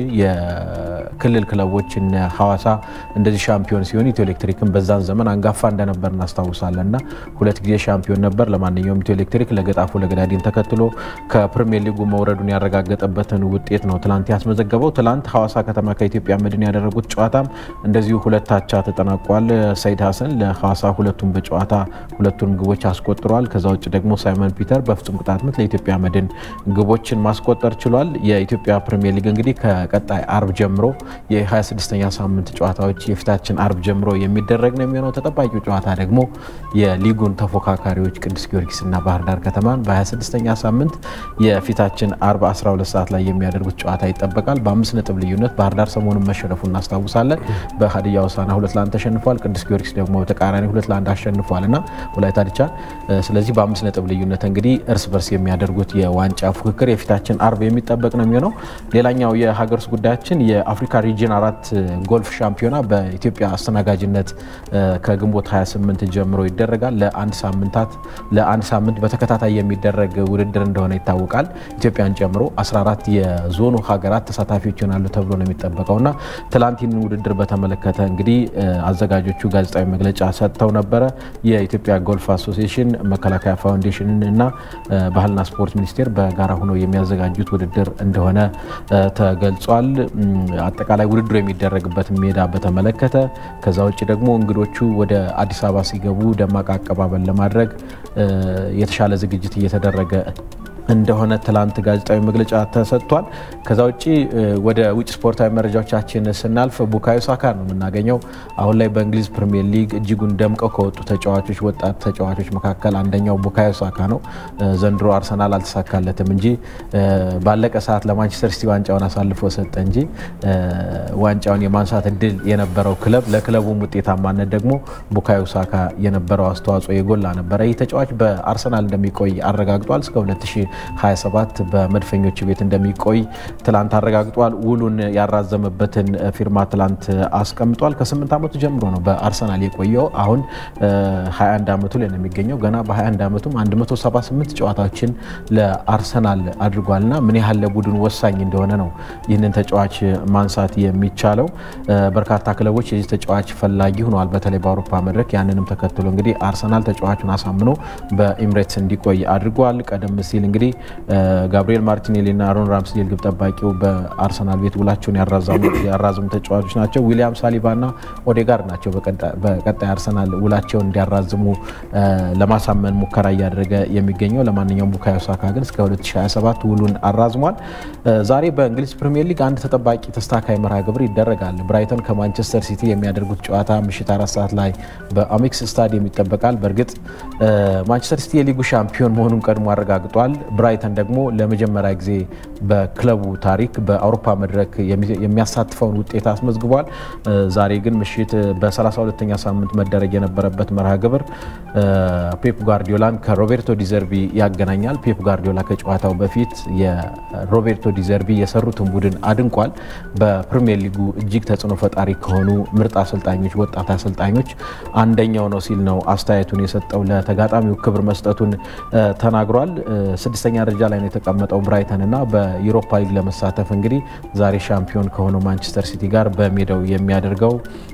የክልል ክለቦች እነ ሐዋሳ እንደዚህ ሻምፒዮን ሲሆን ኢትዮ ኤሌክትሪክን በዛን ዘመን አንጋፋ እንደነበር እናስታውሳለን እና ሁለት ጊዜ ሻምፒዮን ነበር። ለማንኛውም ኢትዮ ኤሌክትሪክ ለገጣፎ ለገዳዲን ተከትሎ ከፕሪሚየር ሊጉ መውረዱን ያረጋገጠበትን ውጤት ነው ትላንት ያስመዘገበው። ትላንት ሐዋሳ ከተማ ከኢትዮጵያ መድን ያደረጉት ጨዋታም እንደዚሁ ሁለት አቻ ተጠናቋል። ሰይድ ሀሰን ለሐዋሳ ሁለቱም በጨዋታ ሁለቱን ግቦች አስቆጥሯል። ከዛ ውጭ ደግሞ ሳይመን ፒተር በፍጹም ቅጣት ምት ለኢትዮጵያ መድን ግቦችን ማስቆጠር ችሏል። የኢትዮጵያ ፕሪሚየር ሊግ እንግዲህ ከቀጣይ አርብ ጀምሮ የ26ኛ ሳምንት ጨዋታዎች የፊታችን አርብ ጀምሮ የሚደረግ ነው የሚሆነው። ተጠባቂው ጨዋታ ደግሞ የሊጉን ተፎካካሪዎች ቅዱስ ጊዮርጊስና ባህር ዳር ከተማን በ26ኛ ሳምንት የፊታችን አርብ 12 ሰዓት ላይ የሚያደርጉት ጨዋታ ይጠበቃል። በአምስት ነጥብ ልዩነት ባህር ዳር ሰሞኑን መሸነፉ እናስታውሳለን። በሀዲያ ሆሳዕና ሁለት ለአንድ ተሸንፏል። ቅዱስ ጊዮርጊስ ደግሞ ተቃራኒ ሁለት ለአንድ አሸንፏል እና ወላይታ ዲቻን። ስለዚህ በአምስት ነጥብ ልዩነት እንግዲህ እርስ በርስ የሚያደርጉት የዋንጫ ፉክክር የፊታችን አርብ የሚጠበቅ ነው የሚሆነው። ሌላኛው የሀገር ውስጥ ጉዳያችን የአፍሪካ ሪጅን አራት ጎልፍ ሻምፒዮና በኢትዮጵያ አስተናጋጅነት ከግንቦት 28 ጀምሮ ይደረጋል። ለአንድ ሳምንታት ለአንድ ሳምንት በተከታታይ የሚደረግ ውድድር እንደሆነ ይታወቃል። ኢትዮጵያን ጨምሮ 14 የዞኑ ሀገራት ተሳታፊዎች ይሆናሉ ተብሎ ነው የሚጠበቀውና ትላንት ይህንን ውድድር በተመለከተ እንግዲህ አዘጋጆቹ ጋዜጣዊ መግለጫ ሰጥተው ነበረ። የኢትዮጵያ ጎልፍ አሶሲዬሽን፣ መከላከያ ፋውንዴሽን እና ባህልና ስፖርት ሚኒስቴር በጋራ ሆነው የሚያዘጋጁት ውድድር እንደሆነ ተገልጿል። አጠቃላይ ውድድሩ የሚደረግበት ሜዳ በተመለከተ ከዛ ውጭ ደግሞ እንግዶቹ ወደ አዲስ አበባ ሲገቡ ደማቅ አቀባበል ለማድረግ የተሻለ ዝግጅት እየተደረገ እንደሆነ ትላንት ጋዜጣዊ መግለጫ ተሰጥቷል። ከዛ ውጭ ወደ ውጭ ስፖርታዊ መረጃዎቻችን ስናልፍ ቡካዮ ሳካ ነው የምናገኘው። አሁን ላይ በእንግሊዝ ፕሪሚየር ሊግ እጅጉን ደምቀው ከወጡ ተጫዋቾች ወጣት ተጫዋቾች መካከል አንደኛው ቡካዮ ሳካ ነው። ዘንድሮ አርሰናል አልተሳካለትም እንጂ ባለቀ ሰዓት ለማንቸስተር ሲቲ ዋንጫውን አሳልፎ ሰጠ እንጂ ዋንጫውን የማንሳት እድል የነበረው ክለብ ለክለቡም ውጤታማነት ደግሞ ቡካዮ ሳካ የነበረው አስተዋጽኦ የጎላ ነበረ። ይህ ተጫዋች በአርሰናል እንደሚቆይ አረጋግጧል እስከ 27 በመድፈኞች ቤት እንደሚቆይ ትላንት አረጋግጧል። ውሉን ያራዘመበትን ፊርማ ትላንት አስቀምጧል። ከ8 ዓመቱ ጀምሮ ነው በአርሰናል የቆየው። አሁን 21 ዓመቱ ላይ ነው የሚገኘው። ገና በ21 ዓመቱም 178 ጨዋታዎችን ለአርሰናል አድርጓልና ምን ያህል ለቡድን ወሳኝ እንደሆነ ነው ይህንን ተጫዋች ማንሳት የሚቻለው። በርካታ ክለቦች የዚህ ተጫዋች ፈላጊ ሆነዋል፣ በተለይ በአውሮፓ መድረክ። ያንንም ተከትሎ እንግዲህ አርሰናል ተጫዋቹን አሳምኖ በኤምሬትስ እንዲቆይ አድርጓል። ቀደም ሲል እንግዲህ ጋብሪኤል ማርቲኔሊ እና አሮን ራምስዴል ግብ ጠባቂው በአርሰናል ቤት ውላቸውን ያራዘሙ ተጫዋቾች ናቸው። ዊሊያም ሳሊባ እና ኦዴጋርድ ናቸው በቀጣይ አርሰናል ውላቸውን እንዲያራዝሙ ለማሳመን ሙከራ እያደረገ የሚገኘው። ለማንኛውም ቡካዮ ሳካ ግን እስከ 2027 ውሉን አራዝሟል። ዛሬ በእንግሊዝ ፕሪምየር ሊግ አንድ ተጠባቂ ተስተካካይ መርሃ ግብር ይደረጋል። ብራይተን ከማንቸስተር ሲቲ የሚያደርጉት ጨዋታ ምሽት አራት ሰዓት ላይ በአሜክስ ስታዲየም ይጠበቃል። በእርግጥ ማንቸስተር ሲቲ የሊጉ ሻምፒዮን መሆኑን ቀድሞ አረጋግጧል። ብራይተን ደግሞ ለመጀመሪያ ጊዜ በክለቡ ታሪክ በአውሮፓ መድረክ የሚያሳትፈውን ውጤት አስመዝግቧል። ዛሬ ግን ምሽት በ32ኛ ሳምንት መደረግ የነበረበት መርሃ ግብር ፔፕ ጓርዲዮላን ከሮቤርቶ ዲዘርቢ ያገናኛል። ፔፕ ጓርዲዮላ ከጨዋታው በፊት የሮቤርቶ ዲዘርቢ የሰሩትን ቡድን አድንቋል። በፕሪሚየር ሊጉ እጅግ ተጽዕኖ ፈጣሪ ከሆኑ ምርጥ አሰልጣኞች፣ ወጣት አሰልጣኞች አንደኛው ነው ሲል ነው አስተያየቱን የሰጠው። ለተጋጣሚው ክብር መስጠቱን ተናግሯል። ስድስተኛ ደረጃ ላይ ነው የተቀመጠው ብራይተን እና በዩሮፓ ሊግ ለመሳተፍ እንግዲህ ዛሬ ሻምፒዮን ከሆነው ማንቸስተር ሲቲ ጋር በሜዳው የሚያደርገው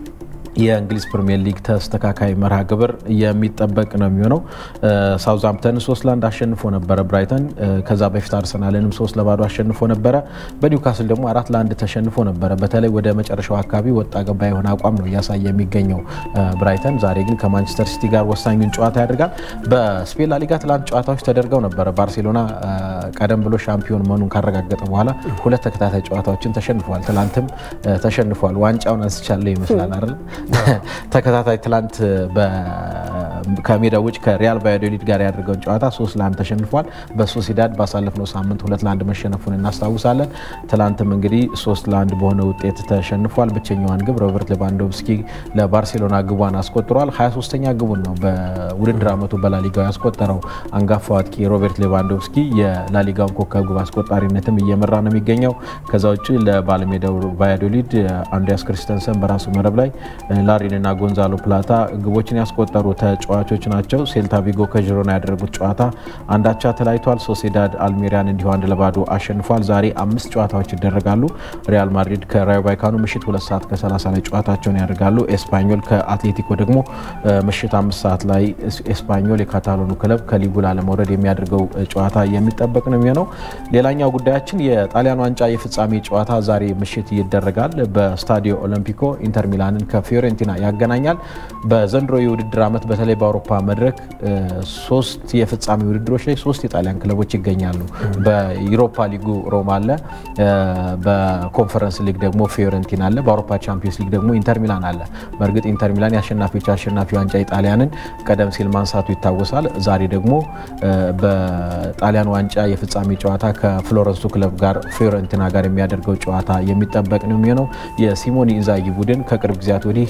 የእንግሊዝ ፕሪሚየር ሊግ ተስተካካይ መርሃ ግብር የሚጠበቅ ነው የሚሆነው። ሳውዝሃምፕተን ሶስት ለአንድ አሸንፎ ነበረ ብራይተን። ከዛ በፊት አርሰናልንም ሶስት ለባዶ አሸንፎ ነበረ። በኒውካስል ደግሞ አራት ለአንድ ተሸንፎ ነበረ። በተለይ ወደ መጨረሻው አካባቢ ወጣ ገባ የሆነ አቋም ነው እያሳየ የሚገኘው ብራይተን። ዛሬ ግን ከማንቸስተር ሲቲ ጋር ወሳኙን ጨዋታ ያደርጋል። በስፔን ላሊጋ ትላንት ጨዋታዎች ተደርገው ነበረ። ባርሴሎና ቀደም ብሎ ሻምፒዮን መሆኑን ካረጋገጠ በኋላ ሁለት ተከታታይ ጨዋታዎችን ተሸንፏል። ትላንትም ተሸንፏል። ዋንጫውን አንስቻለሁ ይመስላል አይደል? ተከታታይ ትላንት ከሜዳ ውጭ ከሪያል ቫያዶሊድ ጋር ያደርገውን ጨዋታ ሶስት ለአንድ ተሸንፏል። በሶሲዳድ ባሳለፍነው ሳምንት ሁለት ለአንድ መሸነፉን እናስታውሳለን። ትላንትም እንግዲህ ሶስት ለአንድ በሆነ ውጤት ተሸንፏል። ብቸኛዋን ግብ ሮበርት ሌቫንዶቭስኪ ለባርሴሎና ግቧን አስቆጥሯል። 23ኛ ግቡን ነው በውድድር ዓመቱ በላሊጋው ያስቆጠረው አንጋፋው አጥቂ ሮበርት ሌቫንዶቭስኪ የላሊጋውን ኮከብ ግብ አስቆጣሪነትም እየመራ ነው የሚገኘው። ከዛ ውጭ ለባለሜዳው ቫያዶሊድ አንድሪያስ ክሪስተንሰን በራሱ መረብ ላይ ላሪንና ጎንዛሎ ፕላታ ግቦችን ያስቆጠሩ ተጫዋቾች ናቸው። ሴልታ ቪጎ ከዥሮና ያደረጉት ጨዋታ አንዳቻ ተለያይቷል። ሶሴዳድ አልሜሪያን እንዲሁ አንድ ለባዶ አሸንፏል። ዛሬ አምስት ጨዋታዎች ይደረጋሉ። ሪያል ማድሪድ ከራዮ ቫይካኑ ምሽት ሁለት ሰዓት ከ30 ላይ ጨዋታቸውን ያደርጋሉ። ኤስፓኞል ከአትሌቲኮ ደግሞ ምሽት አምስት ሰዓት ላይ ኤስፓኞል የካታሎኑ ክለብ ከሊጉ ላለመውረድ የሚያደርገው ጨዋታ የሚጠበቅ ነው የሚሆነው። ሌላኛው ጉዳያችን የጣሊያን ዋንጫ የፍጻሜ ጨዋታ ዛሬ ምሽት ይደረጋል። በስታዲዮ ኦሎምፒኮ ኢንተር ሚላንን ከፊዮሬንቲና ያገናኛል። በዘንድሮ የውድድር ዓመት በተለይ በአውሮፓ መድረክ ሶስት የፍጻሜ ውድድሮች ላይ ሶስት የጣሊያን ክለቦች ይገኛሉ። በዩሮፓ ሊጉ ሮማ አለ፣ በኮንፈረንስ ሊግ ደግሞ ፊዮረንቲና አለ፣ በአውሮፓ ቻምፒዮንስ ሊግ ደግሞ ኢንተር ሚላን አለ። በእርግጥ ኢንተር ሚላን የአሸናፊዎች አሸናፊ ዋንጫ ኢጣሊያንን ቀደም ሲል ማንሳቱ ይታወሳል። ዛሬ ደግሞ በጣሊያን ዋንጫ የፍጻሜ ጨዋታ ከፍሎረንሱ ክለብ ጋር ፊዮረንቲና ጋር የሚያደርገው ጨዋታ የሚጠበቅ ነው የሚሆነው። የሲሞኒ ኢንዛጊ ቡድን ከቅርብ ጊዜያት ወዲህ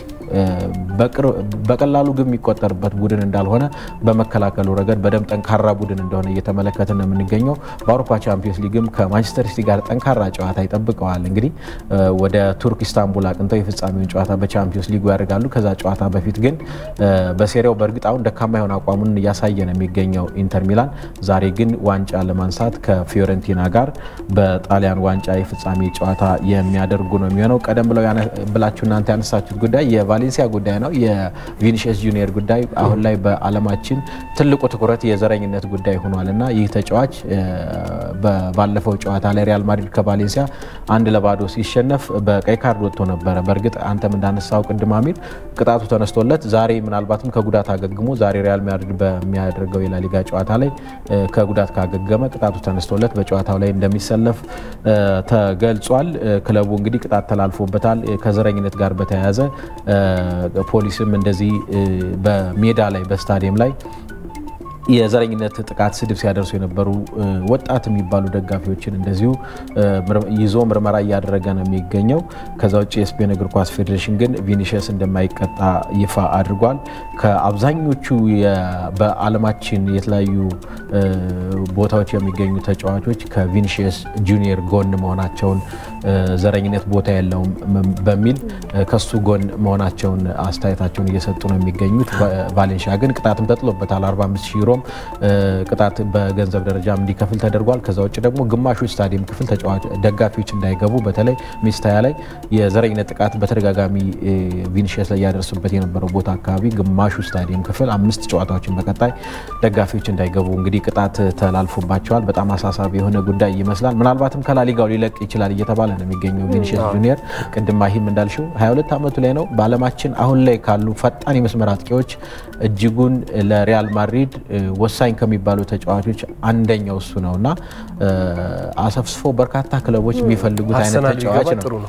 በቀላሉ ግን የሚቆጠርበት ቡድን እንዳልሆነ በመከላከሉ ረገድ በደንብ ጠንካራ ቡድን እንደሆነ እየተመለከትን ነው የምንገኘው። በአውሮፓ ቻምፒዮንስ ሊግም ከማንቸስተር ሲቲ ጋር ጠንካራ ጨዋታ ይጠብቀዋል። እንግዲህ ወደ ቱርክ ኢስታንቡል አቅንተው የፍጻሜውን ጨዋታ በቻምፒዮንስ ሊጉ ያደርጋሉ። ከዛ ጨዋታ በፊት ግን በሴሪያው በእርግጥ አሁን ደካማ የሆነ አቋሙን እያሳየ ነው የሚገኘው ኢንተር ሚላን ዛሬ ግን ዋንጫ ለማንሳት ከፊዮረንቲና ጋር በጣሊያን ዋንጫ የፍጻሜ ጨዋታ የሚያደርጉ ነው የሚሆነው። ቀደም ብለው ብላችሁ እናንተ ያነሳችሁት ጉዳይ የቫሌንሲያ ጉዳይ ነው። የቪኒሽስ ጁኒየር ጉዳይ አሁን ላይ በዓለማችን ትልቁ ትኩረት የዘረኝነት ጉዳይ ሆኗል እና ይህ ተጫዋች ባለፈው ጨዋታ ላይ ሪያል ማድሪድ ከቫሌንሲያ አንድ ለባዶ ሲሸነፍ በቀይ ካርድ ወጥቶ ነበረ። በእርግጥ አንተም እንዳነሳው ቅድም አሚር ቅጣቱ ተነስቶለት ዛሬ ምናልባትም ከጉዳት አገግሞ ዛሬ ሪያል ማድሪድ በሚያደርገው የላሊጋ ጨዋታ ላይ ከጉዳት ካገገመ ቅጣቱ ተነስቶለት በጨዋታው ላይ እንደሚሰለፍ ተገልጿል። ክለቡ እንግዲህ ቅጣት ተላልፎበታል። ከዘረኝነት ጋር በተያያዘ ፖሊስም እንደዚህ በሜዳ ላይ በስታዲየም ላይ የዘረኝነት ጥቃት ስድብ ሲያደርሱ የነበሩ ወጣት የሚባሉ ደጋፊዎችን እንደዚሁ ይዞ ምርመራ እያደረገ ነው የሚገኘው። ከዛ ውጭ የስፔን እግር ኳስ ፌዴሬሽን ግን ቪኒሽስ እንደማይቀጣ ይፋ አድርጓል። ከአብዛኞቹ በዓለማችን የተለያዩ ቦታዎች የሚገኙ ተጫዋቾች ከቪኒሽስ ጁኒየር ጎን መሆናቸውን ዘረኝነት ቦታ የለውም በሚል ከሱ ጎን መሆናቸውን አስተያየታቸውን እየሰጡ ነው የሚገኙት። ቫሌንሺያ ግን ቅጣትም ተጥሎበታል 45 ሺህ ዩሮም ቅጣት በገንዘብ ደረጃም እንዲከፍል ተደርጓል። ከዛ ውጭ ደግሞ ግማሹ ስታዲየም ክፍል ደጋፊዎች እንዳይገቡ በተለይ ሚስታያ ላይ የዘረኝነት ጥቃት በተደጋጋሚ ቪኒሽስ ላይ ያደርሱበት የነበረው ቦታ አካባቢ ግማሹ ስታዲየም ክፍል አምስት ጨዋታዎችን በቀጣይ ደጋፊዎች እንዳይገቡ እንግዲህ ቅጣት ተላልፎባቸዋል። በጣም አሳሳቢ የሆነ ጉዳይ ይመስላል። ምናልባትም ከላሊጋው ሊለቅ ይችላል እየተባለ ነው የሚገኘው ቪኒሽስ ጁኒየር። ቅድም ማሂም እንዳልሽው 22 ዓመቱ ላይ ነው። በዓለማችን አሁን ላይ ካሉ ፈጣን የመስመር አጥቂዎች እጅጉን ለሪያል ማድሪድ ወሳኝ ከሚባሉ ተጫዋቾች አንደኛው እሱ ነው እና አሰፍስፎ በርካታ ክለቦች የሚፈልጉት አይነት ተጫዋች ነው። ጥሩ ነው።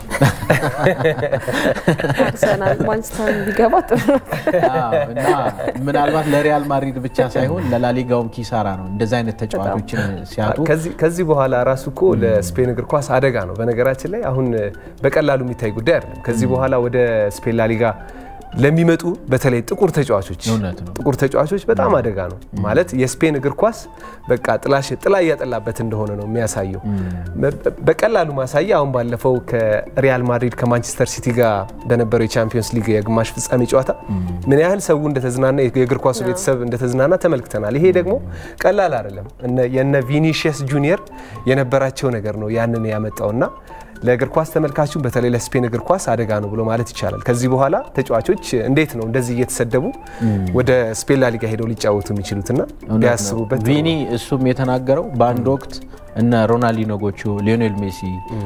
አርሰናል ማንቸስተር ቢገባ ጥሩ ነው። እና ምናልባት ለሪያል ማድሪድ ብቻ ሳይሆን ለላሊጋውም ኪሳራ ነው እንደዚህ አይነት ተጫዋቾችን ሲያጡ። ከዚህ በኋላ ራሱ እኮ ለስፔን እግር ኳስ አደጋ ነው። በነገራችን ላይ አሁን በቀላሉ የሚታይ ጉዳይ አይደለም። ከዚህ በኋላ ወደ ስፔን ላሊጋ ለሚመጡ በተለይ ጥቁር ተጫዋቾች እውነት ነው። ጥቁር ተጫዋቾች በጣም አደጋ ነው ማለት የስፔን እግር ኳስ በቃ ጥላሽ ጥላ እያጠላበት እንደሆነ ነው የሚያሳየው። በቀላሉ ማሳያ አሁን ባለፈው ከሪያል ማድሪድ ከማንቸስተር ሲቲ ጋር በነበረው የቻምፒዮንስ ሊግ የግማሽ ፍጻሜ ጨዋታ ምን ያህል ሰው እንደተዝናና የእግር ኳሱ ቤተሰብ እንደተዝናና ተመልክተናል። ይሄ ደግሞ ቀላል አይደለም። የነ ቪኒሽስ ጁኒየር የነበራቸው ነገር ነው ያንን ያመጣውና ለእግር ኳስ ተመልካቹ በተለይ ለስፔን እግር ኳስ አደጋ ነው ብሎ ማለት ይቻላል። ከዚህ በኋላ ተጫዋቾች እንዴት ነው እንደዚህ እየተሰደቡ ወደ ስፔን ላሊጋ ሄደው ሊጫወቱ የሚችሉትና ቢያስቡበት ጥሩ ቪኒ እሱም የተናገረው በአንድ ወቅት እነ ሮናልዲኖ ጎቹ፣ ሊዮኔል ሜሲ፣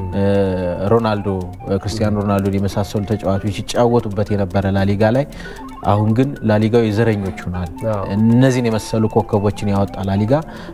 ሮናልዶ፣ ክርስቲያኖ ሮናልዶን የመሳሰሉ ተጫዋቾች ሲጫወቱበት የነበረ ላሊጋ ላይ አሁን ግን ላሊጋው የዘረኞች ሆኗል። እነዚህን የመሰሉ ኮከቦችን ያወጣ ላሊጋ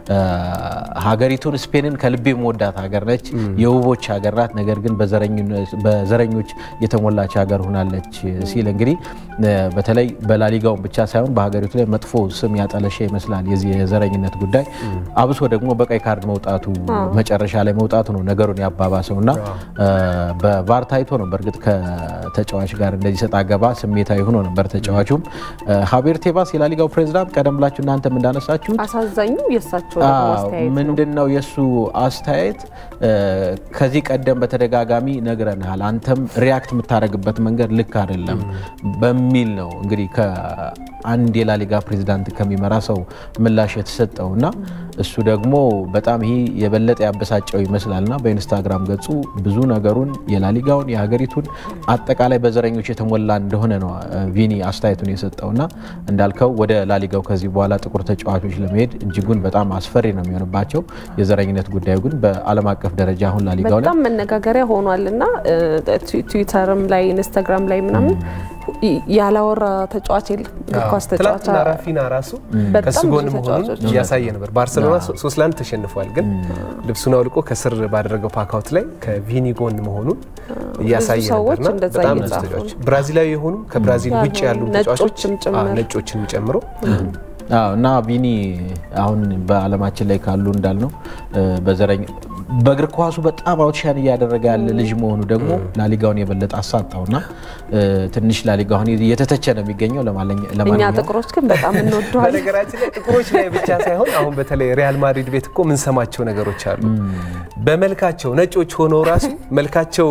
ሀገሪቱን ስፔንን ከልቤ መወዳት ሀገር ነች፣ የውቦች ሀገር ናት። ነገር ግን በዘረኞች የተሞላች ሀገር ሆናለች ሲል እንግዲህ በተለይ በላሊጋውን ብቻ ሳይሆን በሀገሪቱ ላይ መጥፎ ስም ያጠለሸ ይመስላል የዚህ የዘረኝነት ጉዳይ። አብሶ ደግሞ በቀይ ካርድ መውጣቱ መጨረሻ ላይ መውጣቱ ነው ነገሩን ያባባሰው እና በቫር ታይቶ ነው በእርግጥ ከተጫዋች ጋር እንደዚህ ሰጣ ገባ ስሜታዊ ሆኖ ነበር ተጫዋቹም። ሀቤር ቴባስ የላሊጋው ፕሬዚዳንት ቀደም ብላችሁ እናንተም እንዳነሳችሁት አሳዛኙ የእሳቸው አስተያየት ምንድን ነው የእሱ አስተያየት ከዚህ ቀደም በተደጋጋሚ ነግረንሃል፣ አንተም ሪያክት የምታደርግበት መንገድ ልክ አይደለም በሚል ነው እንግዲህ ከአንድ የላሊጋ ፕሬዚዳንት ከሚመራ ሰው ምላሽ የተሰጠው እና እሱ ደግሞ በጣም ይህ የበለጠ ያበሳጨው ይመስላልና በኢንስታግራም ገጹ ብዙ ነገሩን የላሊጋውን የሀገሪቱን አጠቃላይ በዘረኞች የተሞላ እንደሆነ ነው ቪኒ አስተያየቱን የሰጠውና እንዳልከው ወደ ላሊጋው ከዚህ በኋላ ጥቁር ተጫዋቾች ለመሄድ እጅጉን በጣም አስፈሪ ነው የሚሆንባቸው። የዘረኝነት ጉዳዩ ግን በዓለም አቀፍ ደረጃ አሁን ላሊጋው ላይ በጣም መነጋገሪያ ሆኗል እና ትዊተርም ላይ ኢንስታግራም ላይ ምናምን ያላወራ ተጫዋች የለም። እግር ኳስ ተጫዋች ትላንትና ራፊና ራሱ ከሱ ጎን መሆኑን እያሳየ ነበር። ባርሰሎና ሶስት ለአንድ ተሸንፏል፣ ግን ልብሱን አውልቆ ከስር ባደረገው ፓካውት ላይ ከቪኒ ጎን መሆኑን እያሳየ ሰዎች ነበርና እንደዛ በጣም ብዙ እየጻፉ ተጫዋቾች ብራዚላዊ የሆኑ ከብራዚል ውጭ ያሉ ተጫዋቾች ነጮችም ጭምር። ነጮችን ጨምሮ አዎ እና ቪኒ አሁን በዓለማችን ላይ ካሉ እንዳልነው በዘረኝ በእግር ኳሱ በጣም አውትሻን እያደረገ ያለ ልጅ መሆኑ ደግሞ ላሊጋውን የበለጠ አሳጣውና ትንሽ ላሊጋውን እየተተቸ ነው የሚገኘው። እኛ ለማንኛውም ጥቁሮች ግን በጣም እንወደዋለን። በነገራችን ላይ ጥቁሮች ላይ ብቻ ሳይሆን አሁን በተለይ ሪያል ማድሪድ ቤት እኮ የምንሰማቸው ነገሮች አሉ። በመልካቸው ነጮች ሆነው ራሱ መልካቸው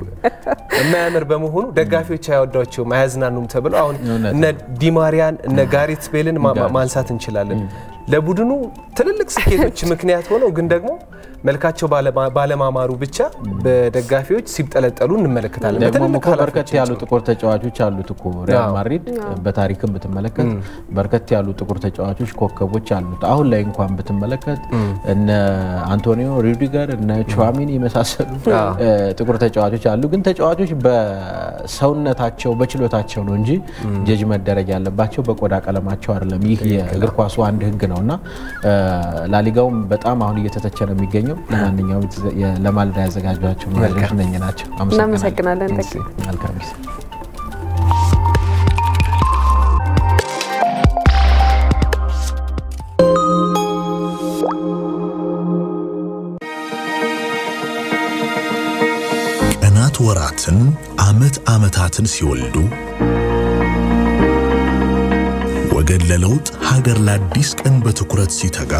የማያምር በመሆኑ ደጋፊዎች አያወዷቸውም፣ አያዝናኑም ተብለው አሁን እውነት እነ ዲማሪያን እነ ጋሪት ቤልን ማ- ማ- ማንሳት እንችላለን። ለቡድኑ ትልልቅ ስኬቶች ምክንያት ሆነው ግን ደግሞ መልካቸው ባለማ- ባለማማሩ ብቻ በደጋፊዎች ሲብጠለጠሉ እንመለከታለን። ደግሞ በትልልቅ እኮ በርከት ያሉ ኃላፊዎቻቸው። ጥቁር ተጫዋቾች አሉት እኮ ሪያል አዎ። ማድሪድ በታሪክም ብትመለከት በርከት ያሉ ጥቁር ተጫዋቾች ኮከቦች አሉት። አሁን ላይ እንኳን ብትመለከት እነ አንቶኒዮ ሩዲገር እነ ቹዋሚኒ የመሳሰሉ አዎ። እ፣ ጥቁር ተጫዋቾች አሉ። ግን ተጫዋቾች በሰውነታቸው በችሎታቸው ነው እንጂ ጀጅ መደረግ ያለባቸው በቆዳ ቀለማቸው አይደለም። ይህ የእግር ኳሱ አንድ ሕግ ነው እና እ፣ ላሊጋውም በጣም አሁን እየተተቸ ነው የሚገኘው። ለማንኛውም የ- ለማለዳ ያዘጋጇቸው መረጃዎች እነኝህ ናቸው። እናመሰግናለን ተኪ። መልካም ጊዜ። ቀናት ወራትን፣ ዓመት ዓመታትን ሲወልዱ ወገን ለለውጥ ሀገር ለአዲስ ቀን በትኩረት ሲተጋ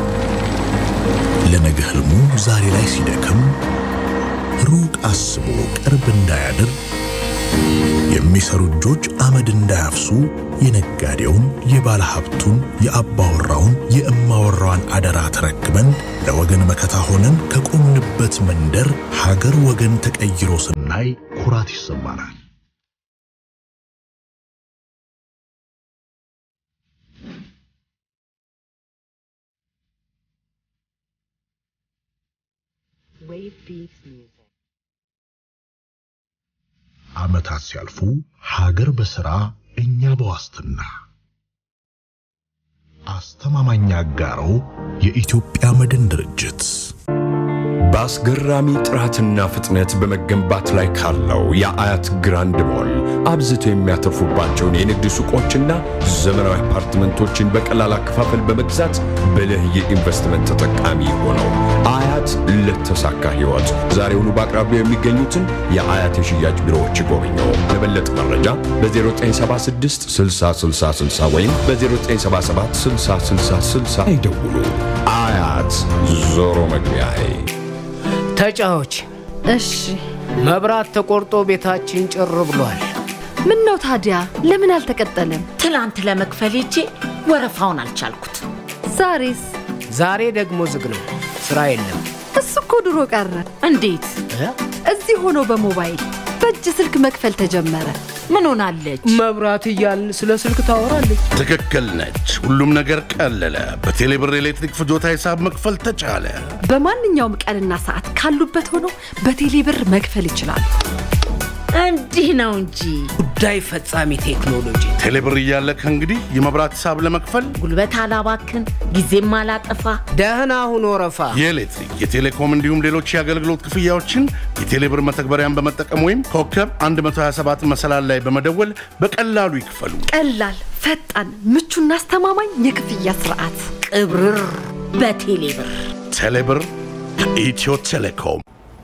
ለነገ ህልሙ ዛሬ ላይ ሲደክም ሩቅ አስቦ ቅርብ እንዳያድር የሚሰሩ እጆች አመድ እንዳያፍሱ የነጋዴውን፣ የባለ ሀብቱን፣ የአባወራውን፣ የእማወራዋን አደራ ተረክበን ለወገን መከታ ሆነን ከቆምንበት መንደር ሀገር ወገን ተቀይሮ ስናይ ኩራት ይሰማናል። ዓመታት ሲያልፉ ሀገር በሥራ እኛ በዋስትና አስተማማኝ አጋሮ የኢትዮጵያ መድን ድርጅት በአስገራሚ ጥራትና ፍጥነት በመገንባት ላይ ካለው የአያት ግራንድ ሞል አብዝተው የሚያተርፉባቸውን የንግድ ሱቆችና ዘመናዊ አፓርትመንቶችን በቀላል አከፋፈል በመግዛት ብልህ የኢንቨስትመንት ተጠቃሚ ሆነው አያት ለተሳካ ሕይወት ዛሬውኑ በአቅራቢያው የሚገኙትን የአያት የሽያጭ ቢሮዎች ይጎብኙ። ለበለጠ መረጃ በ0976 6060 ወይም በ0977 6060 ይደውሉ። አያት ዞሮ መግቢያዬ ተጫዎች እሺ መብራት ተቆርጦ ቤታችን ጭር ብሏል። ምን ነው ታዲያ ለምን አልተቀጠለም? ትላንት ለመክፈል ሄጄ ወረፋውን አልቻልኩት። ዛሬስ? ዛሬ ደግሞ ዝግ ነው፣ ስራ የለም። እሱ እኮ ድሮ ቀረ። እንዴት? እዚህ ሆኖ በሞባይል በእጅ ስልክ መክፈል ተጀመረ። ምን ሆናለች? መብራት እያልን ስለ ስልክ ታወራለች። ትክክል ነች። ሁሉም ነገር ቀለለ። በቴሌብር ኤሌክትሪክ ፍጆታ ሂሳብ መክፈል ተቻለ። በማንኛውም ቀንና ሰዓት ካሉበት ሆኖ በቴሌ ብር መክፈል ይችላሉ። እንዲህ ነው እንጂ ጉዳይ ፈጻሚ ቴክኖሎጂ ቴሌብር እያለ ከእንግዲህ የመብራት ሂሳብ ለመክፈል ጉልበት አላባክን፣ ጊዜም አላጠፋ። ደህና ሁኖ ረፋ የኤሌክትሪክ፣ የቴሌኮም እንዲሁም ሌሎች የአገልግሎት ክፍያዎችን የቴሌብር መተግበሪያን በመጠቀም ወይም ኮከብ 127 መሰላል ላይ በመደወል በቀላሉ ይክፈሉ። ቀላል፣ ፈጣን፣ ምቹና አስተማማኝ የክፍያ ስርዓት ቅብርር በቴሌብር ቴሌብር ከኢትዮ ቴሌኮም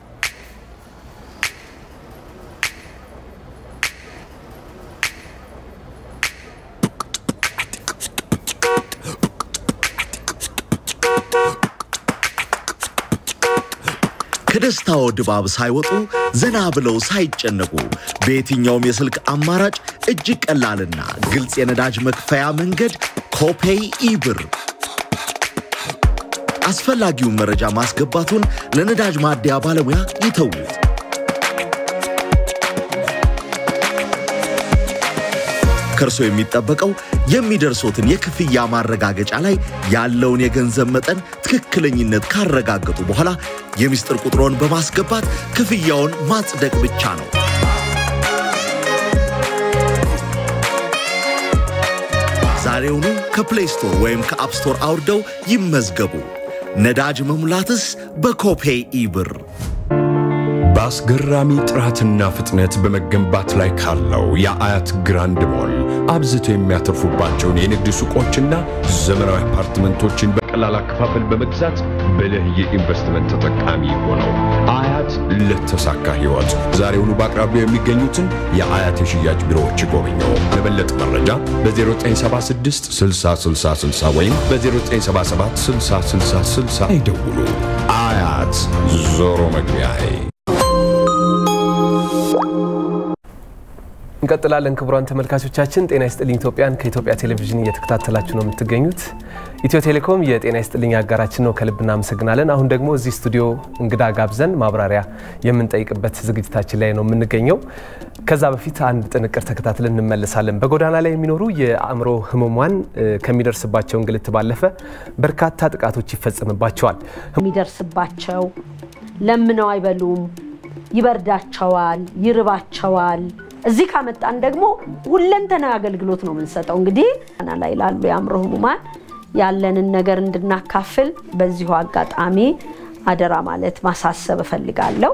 ከደስታው ድባብ ሳይወጡ ዘና ብለው ሳይጨነቁ በየትኛውም የስልክ አማራጭ እጅግ ቀላልና ግልጽ የነዳጅ መክፈያ መንገድ ኮፔይ ኢብር። አስፈላጊውን መረጃ ማስገባቱን ለነዳጅ ማደያ ባለሙያ ይተዉት። ከእርሶ የሚጠበቀው የሚደርሶትን የክፍያ ማረጋገጫ ላይ ያለውን የገንዘብ መጠን ትክክለኝነት ካረጋገጡ በኋላ የምስጢር ቁጥሮን በማስገባት ክፍያውን ማጽደቅ ብቻ ነው። ዛሬውኑ ከፕሌይ ስቶር ወይም ከአፕ ስቶር አውርደው ይመዝገቡ። ነዳጅ መሙላትስ በኮፔይ ኢብር። በአስገራሚ ጥራትና ፍጥነት በመገንባት ላይ ካለው የአያት ግራንድ ሞል አብዝቶ የሚያተርፉባቸውን የንግድ ሱቆችና ዘመናዊ አፓርትመንቶችን በቀላል አከፋፈል በመግዛት ብልህ የኢንቨስትመንት ተጠቃሚ ሆነው አያት ለተሳካ ሕይወት ዛሬውኑ በአቅራቢያው የሚገኙትን የአያት የሽያጭ ቢሮዎች ይጎብኙ። ለበለጠ መረጃ በ0976 6060 ወይም በ0977 6060 ይደውሉ። አያት ዞሮ መግቢያዬ እንቀጥላለን። ክቡራን ተመልካቾቻችን ጤና ይስጥልኝ ኢትዮጵያን ከኢትዮጵያ ቴሌቪዥን እየተከታተላችሁ ነው የምትገኙት። ኢትዮ ቴሌኮም የጤና ይስጥልኝ አጋራችን ነው፣ ከልብ እናመሰግናለን። አሁን ደግሞ እዚህ ስቱዲዮ እንግዳ ጋብዘን ማብራሪያ የምንጠይቅበት ዝግጅታችን ላይ ነው የምንገኘው። ከዛ በፊት አንድ ጥንቅር ተከታትለን እንመለሳለን። በጎዳና ላይ የሚኖሩ የአእምሮ ህሙማን ከሚደርስባቸው እንግልት ባለፈ በርካታ ጥቃቶች ይፈጸምባቸዋል። የሚደርስባቸው ለምነው አይበሉም፣ ይበርዳቸዋል፣ ይርባቸዋል። እዚህ ካመጣን ደግሞ ሁለንተናዊ አገልግሎት ነው የምንሰጠው። እንግዲህ ና ላይ ላሉ የአእምሮ ህሙማን ያለንን ነገር እንድናካፍል በዚሁ አጋጣሚ አደራ ማለት ማሳሰብ እፈልጋለሁ።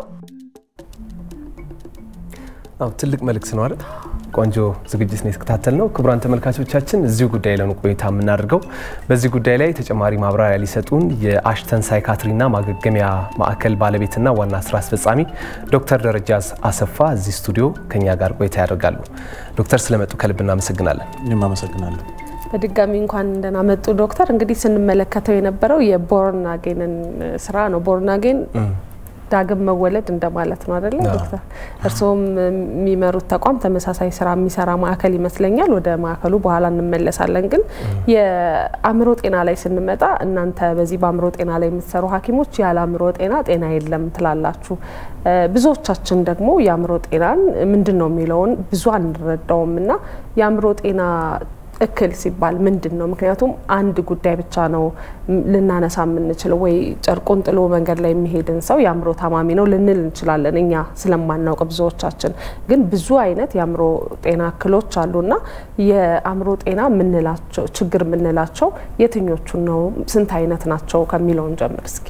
አዎ ትልቅ መልእክት ነው አይደል? ቆንጆ ዝግጅት ነው የተከታተል ነው። ክቡራን ተመልካቾቻችን እዚሁ ጉዳይ ላይ ነው ቆይታ የምናደርገው። በዚህ ጉዳይ ላይ ተጨማሪ ማብራሪያ ሊሰጡን የአሽተን ሳይካትሪና ማገገሚያ ማዕከል ባለቤትና ዋና ስራ አስፈጻሚ ዶክተር ደረጃዝ አሰፋ እዚህ ስቱዲዮ ከኛ ጋር ቆይታ ያደርጋሉ። ዶክተር ስለመጡ ከልብ እናመሰግናለን። እኔም አመሰግናለሁ። በድጋሚ እንኳን እንደና መጡ ዶክተር። እንግዲህ ስንመለከተው የነበረው የቦርን አጌንን ስራ ነው። ቦርን አጌን ዳግም መወለድ እንደማለት ነው አይደለ ዶክተር? እርስዎም የሚመሩት ተቋም ተመሳሳይ ስራ የሚሰራ ማዕከል ይመስለኛል። ወደ ማዕከሉ በኋላ እንመለሳለን። ግን የአእምሮ ጤና ላይ ስንመጣ እናንተ በዚህ በአእምሮ ጤና ላይ የምትሰሩ ሐኪሞች ያለ አእምሮ ጤና ጤና የለም ትላላችሁ። ብዙዎቻችን ደግሞ የአእምሮ ጤናን ምንድን ነው የሚለውን ብዙ አንረዳውም እና የአእምሮ ጤና እክል ሲባል ምንድን ነው? ምክንያቱም አንድ ጉዳይ ብቻ ነው ልናነሳ የምንችለው። ወይ ጨርቁን ጥሎ መንገድ ላይ የሚሄድን ሰው የአእምሮ ታማሚ ነው ልንል እንችላለን፣ እኛ ስለማናውቅ ብዙዎቻችን። ግን ብዙ አይነት የአእምሮ ጤና እክሎች አሉና የአእምሮ ጤና የምንላቸው ችግር የምንላቸው የትኞቹን ነው? ስንት አይነት ናቸው ከሚለውን ጀምር እስኪ።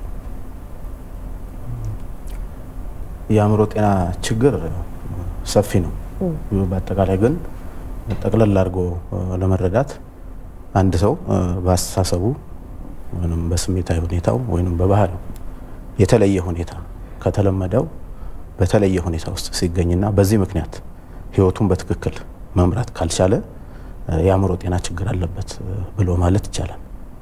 የአእምሮ ጤና ችግር ሰፊ ነው። በአጠቃላይ ግን ጠቅለል አድርጎ ለመረዳት አንድ ሰው በአስተሳሰቡ ወይም በስሜታዊ ሁኔታው ወይም በባህሪው የተለየ ሁኔታ ከተለመደው በተለየ ሁኔታ ውስጥ ሲገኝና በዚህ ምክንያት ህይወቱን በትክክል መምራት ካልቻለ የአእምሮ ጤና ችግር አለበት ብሎ ማለት ይቻላል።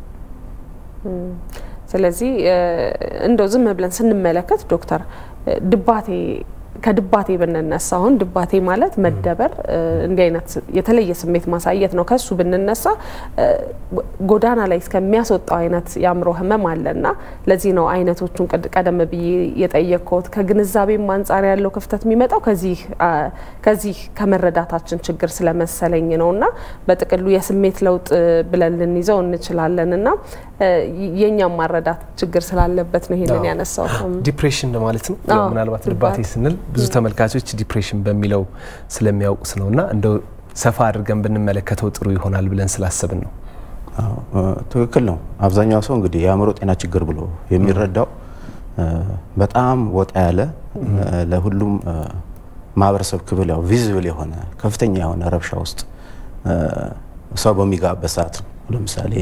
ስለዚህ እንደው ዝም ብለን ስንመለከት ዶክተር ድባቴ ከድባቴ ብንነሳ አሁን ድባቴ ማለት መደበር እንዲህ አይነት የተለየ ስሜት ማሳየት ነው። ከሱ ብንነሳ ጎዳና ላይ እስከሚያስወጣው አይነት የአእምሮ ህመም አለና ለዚህ ነው አይነቶቹን ቀደም ብዬ የጠየቅኩት። ከግንዛቤም አንጻር ያለው ክፍተት የሚመጣው ከዚህ ከመረዳታችን ችግር ስለመሰለኝ ነው እና በጥቅሉ የስሜት ለውጥ ብለን ልንይዘው እንችላለን እና የእኛም ማረዳት ችግር ስላለበት ነው ይሄንን ያነሳው። ዲፕሬሽን ማለት ነው። አዎ፣ ምናልባት ድባቴ ስንል ብዙ ተመልካቾች ዲፕሬሽን በሚለው ስለሚያውቁት ነው እና እንደው ሰፋ አድርገን ብንመለከተው ጥሩ ይሆናል ብለን ስላሰብን ነው። ትክክል ነው። አብዛኛው ሰው እንግዲህ የአእምሮ ጤና ችግር ብሎ የሚረዳው በጣም ወጣ ያለ ለሁሉም ማህበረሰብ ክፍል ያው ቪዚብል የሆነ ከፍተኛ የሆነ ረብሻ ውስጥ ሰው በሚጋበት ሰዓት ነው። ለምሳሌ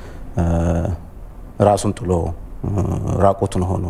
ራሱን ጥሎ ራቁቱን ሆኖ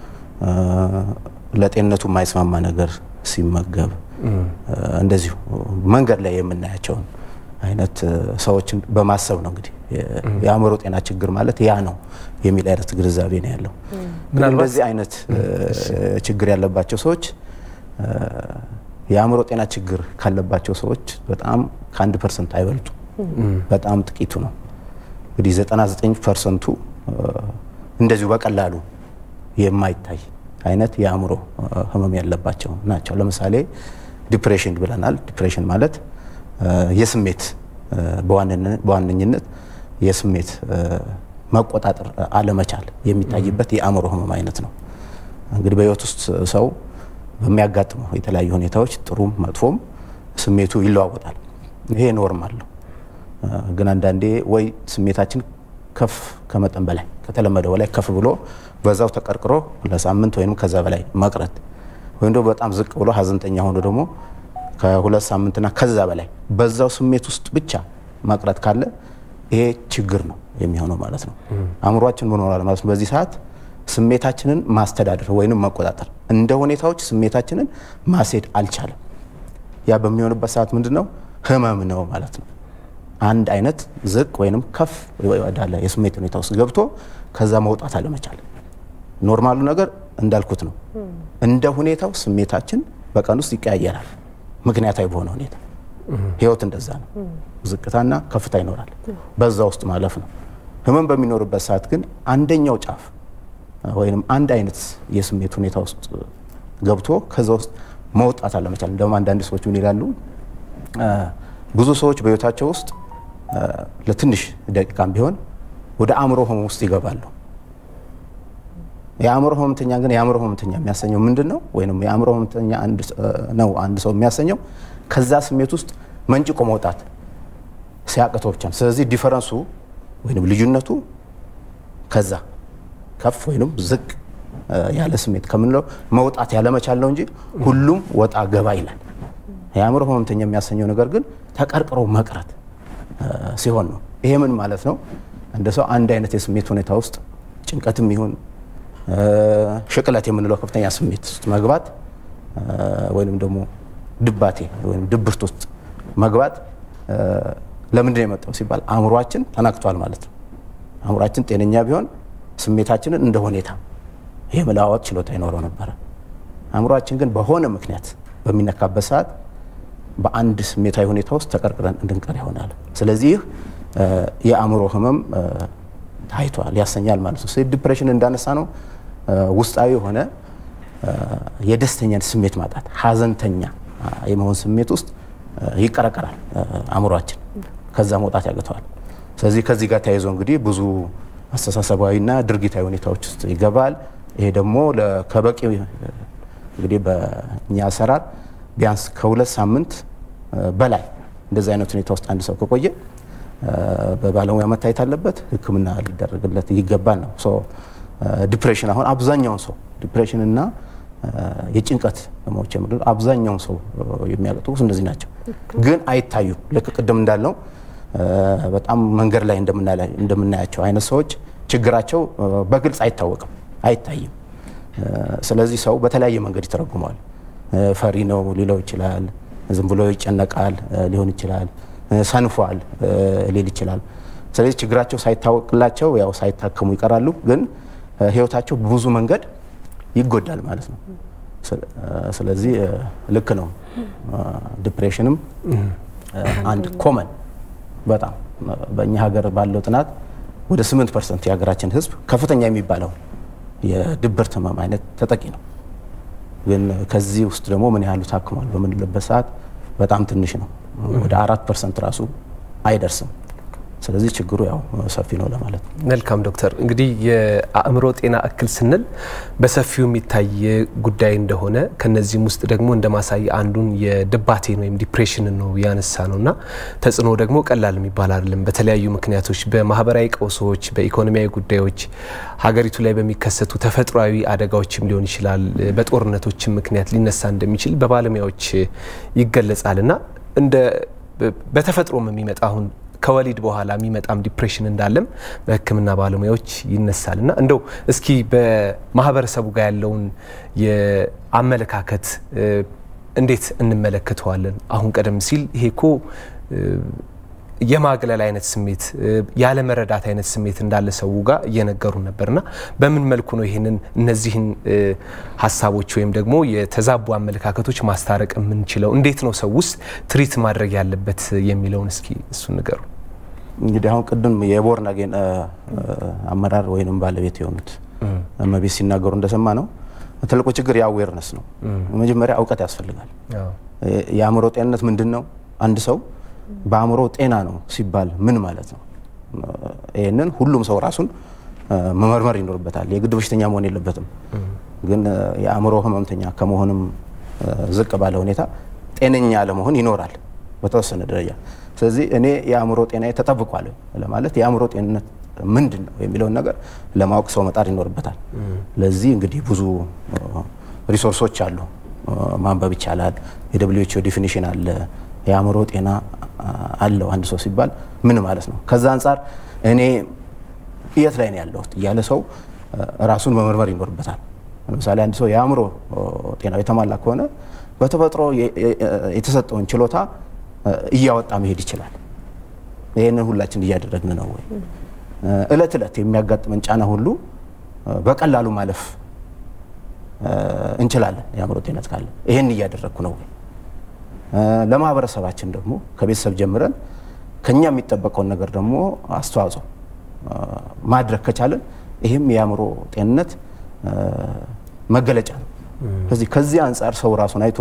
ለጤንነቱ የማይስማማ ነገር ሲመገብ እንደዚሁ መንገድ ላይ የምናያቸውን አይነት ሰዎችን በማሰብ ነው እንግዲህ የአእምሮ ጤና ችግር ማለት ያ ነው የሚል አይነት ግንዛቤ ነው ያለው። እንደዚህ አይነት ችግር ያለባቸው ሰዎች የአእምሮ ጤና ችግር ካለባቸው ሰዎች በጣም ከአንድ ፐርሰንት አይበልጡ፣ በጣም ጥቂቱ ነው። እንግዲህ 99 ፐርሰንቱ እንደዚሁ በቀላሉ የማይታይ አይነት የአእምሮ ህመም ያለባቸው ናቸው። ለምሳሌ ዲፕሬሽን ብለናል። ዲፕሬሽን ማለት የስሜት በዋነኝነት የስሜት መቆጣጠር አለመቻል የሚታይበት የአእምሮ ህመም አይነት ነው። እንግዲህ በህይወት ውስጥ ሰው በሚያጋጥመው የተለያዩ ሁኔታዎች ጥሩም መጥፎም ስሜቱ ይለዋወጣል። ይሄ ኖርማል ነው። ግን አንዳንዴ ወይ ስሜታችን ከፍ ከመጠን በላይ ከተለመደው በላይ ከፍ ብሎ በዛው ተቀርቅሮ ለሳምንት ወይም ከዛ በላይ መቅረት ወይም ደግሞ በጣም ዝቅ ብሎ ሀዘንተኛ ሆኖ ደግሞ ከሁለት ሳምንትና ከዛ በላይ በዛው ስሜት ውስጥ ብቻ መቅረት ካለ ይሄ ችግር ነው የሚሆነው ማለት ነው። አእምሯችን ምን ሆኗል ማለት ነው? በዚህ ሰዓት ስሜታችንን ማስተዳደር ወይንም መቆጣጠር እንደ ሁኔታዎች ስሜታችንን ማስሄድ አልቻለም። ያ በሚሆንበት ሰዓት ምንድን ነው ህመም ነው ማለት ነው። አንድ አይነት ዝቅ ወይንም ከፍ ወዳለ የስሜት ሁኔታ ውስጥ ገብቶ ከዛ መውጣት አለመቻል። ኖርማሉ ነገር እንዳልኩት ነው። እንደ ሁኔታው ስሜታችን በቀን ውስጥ ይቀያየራል፣ ምክንያታዊ በሆነ ሁኔታ። ህይወት እንደዛ ነው። ዝቅታና ከፍታ ይኖራል። በዛ ውስጥ ማለፍ ነው። ህመም በሚኖርበት ሰዓት ግን አንደኛው ጫፍ ወይም አንድ አይነት የስሜት ሁኔታ ውስጥ ገብቶ ከዛ ውስጥ መውጣት አለመቻል። እንደውም አንዳንድ ሰዎች ምን ይላሉ? ብዙ ሰዎች በህይወታቸው ውስጥ ለትንሽ ደቂቃም ቢሆን ወደ አእምሮ ህመም ውስጥ ይገባሉ። የአእምሮ ህመምተኛ ግን የአእምሮ ህመምተኛ የሚያሰኘው ምንድን ነው? ወይም የአእምሮ ህመምተኛ ነው አንድ ሰው የሚያሰኘው ከዛ ስሜት ውስጥ መንጭቆ መውጣት ሲያቅተው ብቻ ነው። ስለዚህ ዲፈረንሱ ወይም ልዩነቱ ከዛ ከፍ ወይም ዝቅ ያለ ስሜት ከምንለው መውጣት ያለመቻል ነው እንጂ ሁሉም ወጣ ገባ ይላል። የአእምሮ ህመምተኛ የሚያሰኘው ነገር ግን ተቀርቅሮ መቅረት ሲሆን ነው። ይሄ ምን ማለት ነው? እንደ ሰው አንድ አይነት የስሜት ሁኔታ ውስጥ ጭንቀትም ይሁን ሽቅለት የምንለው ከፍተኛ ስሜት ውስጥ መግባት ወይም ደግሞ ድባቴ ወይም ድብርት ውስጥ መግባት ለምንድን ነው የመጣው ሲባል አእምሯችን ተናክቷል ማለት ነው። አእምሯችን ጤነኛ ቢሆን ስሜታችንን እንደ ሁኔታ የመለዋወጥ ችሎታ ይኖረው ነበረ። አእምሯችን ግን በሆነ ምክንያት በሚነካበት ሰዓት በአንድ ስሜታዊ ሁኔታ ውስጥ ተቀርቅረን እንድንቀር ይሆናል። ስለዚህ ይህ የአእምሮ ህመም ታይቷል ያሰኛል ማለት ነው። ስለዚህ ዲፕሬሽን እንዳነሳ ነው ውስጣዊ የሆነ የደስተኛን ስሜት ማጣት፣ ሀዘንተኛ የመሆን ስሜት ውስጥ ይቀረቀራል አእምሯችን፣ ከዛ መውጣት ያቅተዋል። ስለዚህ ከዚህ ጋር ተያይዞ እንግዲህ ብዙ አስተሳሰባዊና ድርጊታዊ ሁኔታዎች ውስጥ ይገባል። ይሄ ደግሞ ከበቂ እንግዲህ በእኛ አሰራር ቢያንስ ከሁለት ሳምንት በላይ እንደዚህ አይነት ሁኔታ ውስጥ አንድ ሰው ከቆየ በባለሙያ መታየት አለበት፣ ሕክምና ሊደረግለት ይገባል ነው። ዲፕሬሽን አሁን አብዛኛውን ሰው ዲፕሬሽን እና የጭንቀት ህመሞች የምንለው አብዛኛውን ሰው የሚያጠቁት እነዚህ ናቸው፣ ግን አይታዩም። ልክ ቅድም እንዳልነው በጣም መንገድ ላይ እንደምናያቸው አይነት ሰዎች ችግራቸው በግልጽ አይታወቅም፣ አይታይም። ስለዚህ ሰው በተለያየ መንገድ ይተረጉመዋል። ፈሪ ነው ሊለው ይችላል። ዝም ብሎ ይጨነቃል ሊሆን ይችላል። ሰንፏል ሊል ይችላል። ስለዚህ ችግራቸው ሳይታወቅላቸው ያው ሳይታከሙ ይቀራሉ። ግን ህይወታቸው በብዙ መንገድ ይጎዳል ማለት ነው። ስለዚህ ልክ ነው። ዲፕሬሽንም አንድ ኮመን በጣም በእኛ ሀገር ባለው ጥናት ወደ 8 ፐርሰንት የሀገራችን ህዝብ ከፍተኛ የሚባለው የድብርት ህመም አይነት ተጠቂ ነው። ግን ከዚህ ውስጥ ደግሞ ምን ያህሉ ታክሟል በምንልበት ሰዓት በጣም ትንሽ ነው። ወደ አራት ፐርሰንት ራሱ አይደርስም። ስለዚህ ችግሩ ያው ሰፊ ነው ለማለት ነው። መልካም ዶክተር፣ እንግዲህ የአእምሮ ጤና እክል ስንል በሰፊው የሚታይ ጉዳይ እንደሆነ ከነዚህም ውስጥ ደግሞ እንደ ማሳያ አንዱን የድባቴን ወይም ዲፕሬሽንን ነው ያነሳ ነው እና ተጽዕኖ ደግሞ ቀላል የሚባል አይደለም። በተለያዩ ምክንያቶች፣ በማህበራዊ ቀውሶች፣ በኢኮኖሚያዊ ጉዳዮች፣ ሀገሪቱ ላይ በሚከሰቱ ተፈጥሯዊ አደጋዎችም ሊሆን ይችላል፣ በጦርነቶችም ምክንያት ሊነሳ እንደሚችል በባለሙያዎች ይገለጻል እና እንደ በተፈጥሮም የሚመጣ አሁን ከወሊድ በኋላ የሚመጣም ዲፕሬሽን እንዳለም በሕክምና ባለሙያዎች ይነሳል እና እንደው እስኪ በማህበረሰቡ ጋር ያለውን የአመለካከት እንዴት እንመለከተዋለን? አሁን ቀደም ሲል ይሄ እኮ የማግለል አይነት ስሜት ያለመረዳት አይነት ስሜት እንዳለ ሰው ጋር እየነገሩ ነበርና በምን መልኩ ነው ይህንን እነዚህን ሀሳቦች ወይም ደግሞ የተዛቡ አመለካከቶች ማስታረቅ የምንችለው? እንዴት ነው ሰው ውስጥ ትሪት ማድረግ ያለበት የሚለውን እስኪ እሱን ንገሩ። እንግዲህ አሁን ቅድም የቦርን አጌን አመራር ወይንም ባለቤት የሆኑት እመቤት ሲናገሩ እንደሰማ ነው ትልቁ ችግር የአዌርነስ ነው። መጀመሪያ እውቀት ያስፈልጋል። የአእምሮ ጤንነት ምንድን ነው? አንድ ሰው በአእምሮ ጤና ነው ሲባል ምን ማለት ነው? ይህንን ሁሉም ሰው ራሱን መመርመር ይኖርበታል። የግድ በሽተኛ መሆን የለበትም። ግን የአእምሮ ህመምተኛ ከመሆንም ዝቅ ባለ ሁኔታ ጤነኛ ለመሆን ይኖራል በተወሰነ ደረጃ። ስለዚህ እኔ የአእምሮ ጤና ተጠብቋል ለማለት የአእምሮ ጤንነት ምንድን ነው የሚለውን ነገር ለማወቅ ሰው መጣር ይኖርበታል። ለዚህ እንግዲህ ብዙ ሪሶርሶች አሉ፣ ማንበብ ይቻላል። የደብሊውኤችኦ ዲፊኒሽን አለ የአእምሮ ጤና አለው አንድ ሰው ሲባል ምን ማለት ነው? ከዛ አንጻር እኔ የት ላይ ነው ያለሁት እያለ ሰው ራሱን መመርመር ይኖርበታል። ለምሳሌ አንድ ሰው የአእምሮ ጤናው የተሟላ ከሆነ በተፈጥሮ የተሰጠውን ችሎታ እያወጣ መሄድ ይችላል። ይህንን ሁላችን እያደረግን ነው ወይ? እለት እለት የሚያጋጥመን ጫና ሁሉ በቀላሉ ማለፍ እንችላለን የአእምሮ ጤንነት ካለ። ይህን እያደረግኩ ነው ወይ? ለማህበረሰባችን ደግሞ ከቤተሰብ ጀምረን ከኛ የሚጠበቀውን ነገር ደግሞ አስተዋጽኦ ማድረግ ከቻለን ይህም የአእምሮ ጤንነት መገለጫ ነው። ስለዚህ ከዚህ አንጻር ሰው ራሱን አይቶ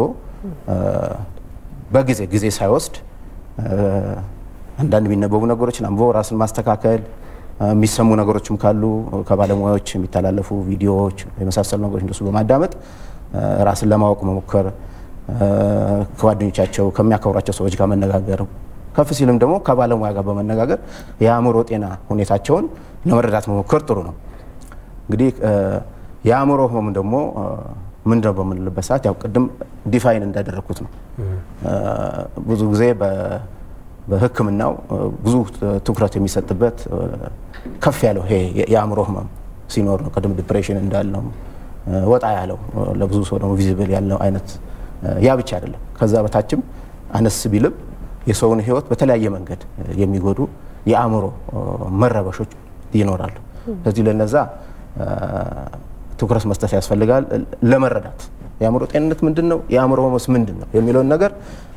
በጊዜ ጊዜ ሳይወስድ አንዳንድ የሚነበቡ ነገሮችን አንብቦ ራስን ማስተካከል፣ የሚሰሙ ነገሮችም ካሉ ከባለሙያዎች የሚተላለፉ ቪዲዮዎች የመሳሰሉ ነገሮች እንደሱ በማዳመጥ ራስን ለማወቅ መሞከር ከጓደኞቻቸው ከሚያከብሯቸው ሰዎች ጋር መነጋገር፣ ከፍ ሲልም ደግሞ ከባለሙያ ጋር በመነጋገር የአእምሮ ጤና ሁኔታቸውን ለመረዳት መሞከር ጥሩ ነው። እንግዲህ የአእምሮ ህመም ደግሞ ምንድነው በምንልበት ሰዓት ያው ቅድም ዲፋይን እንዳደረግኩት ነው። ብዙ ጊዜ በሕክምናው ብዙ ትኩረት የሚሰጥበት ከፍ ያለው ይሄ የአእምሮ ህመም ሲኖር ነው። ቅድም ዲፕሬሽን እንዳልነው ወጣ ያለው ለብዙ ሰው ደግሞ ቪዚብል ያለው አይነት ያ ብቻ አይደለም። ከዛ በታችም አነስ ቢልም የሰውን ህይወት በተለያየ መንገድ የሚጎዱ የአእምሮ መረበሾች ይኖራሉ። ስለዚህ ለነዛ ትኩረት መስጠት ያስፈልጋል። ለመረዳት የአእምሮ ጤንነት ምንድን ነው፣ የአእምሮ ህመምስ ምንድን ነው የሚለውን ነገር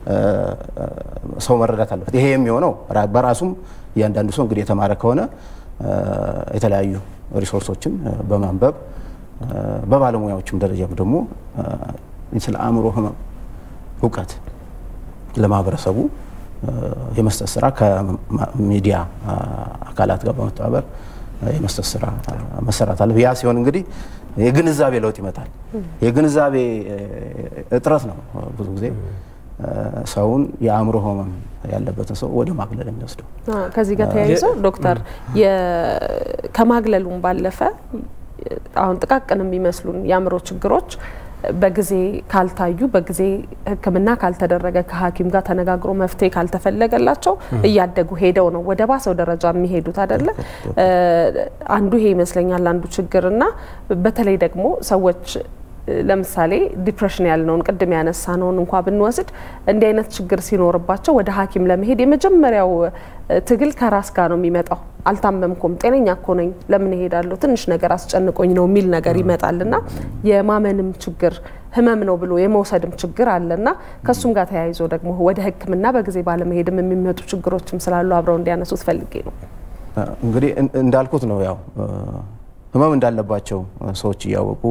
ሰው መረዳት አለበት። ይሄ የሚሆነው በራሱም እያንዳንዱ ሰው እንግዲህ የተማረ ከሆነ የተለያዩ ሪሶርሶችን በማንበብ በባለሙያዎችም ደረጃም ደግሞ ስለ አእምሮ ህመም እውቀት ለማህበረሰቡ የመስጠት ስራ ከሚዲያ አካላት ጋር በመተባበር የመስጠት ስራ መሰራት አለ። ያ ሲሆን እንግዲህ የግንዛቤ ለውጥ ይመጣል። የግንዛቤ እጥረት ነው ብዙ ጊዜ ሰውን የአእምሮ ህመም ያለበትን ሰው ወደ ማግለል የሚወስደው። ከዚህ ጋር ተያይዞ ዶክተር ከማግለሉም ባለፈ አሁን ጥቃቅን የሚመስሉን የአእምሮ ችግሮች በጊዜ ካልታዩ በጊዜ ሕክምና ካልተደረገ ከሐኪም ጋር ተነጋግሮ መፍትሄ ካልተፈለገላቸው እያደጉ ሄደው ነው ወደ ባሰው ደረጃ የሚሄዱት አይደለ? አንዱ ይሄ ይመስለኛል አንዱ ችግር እና በተለይ ደግሞ ሰዎች ለምሳሌ ዲፕሬሽን ያልነውን ቅድም ያነሳነውን እንኳ ብንወስድ እንዲህ አይነት ችግር ሲኖርባቸው ወደ ሐኪም ለመሄድ የመጀመሪያው ትግል ከራስ ጋር ነው የሚመጣው። አልታመምኩም፣ ጤነኛ እኮ ነኝ፣ ለምን እሄዳለሁ? ትንሽ ነገር አስጨንቆኝ ነው የሚል ነገር ይመጣልና የማመንም ችግር ህመም ነው ብሎ የመውሰድም ችግር አለና ከእሱም ጋር ተያይዞ ደግሞ ወደ ሕክምና በጊዜ ባለመሄድም የሚመጡ ችግሮችም ስላሉ አብረው እንዲያነሱት ፈልጌ ነው። እንግዲህ እንዳልኩት ነው ያው ህመም እንዳለባቸው ሰዎች እያወቁ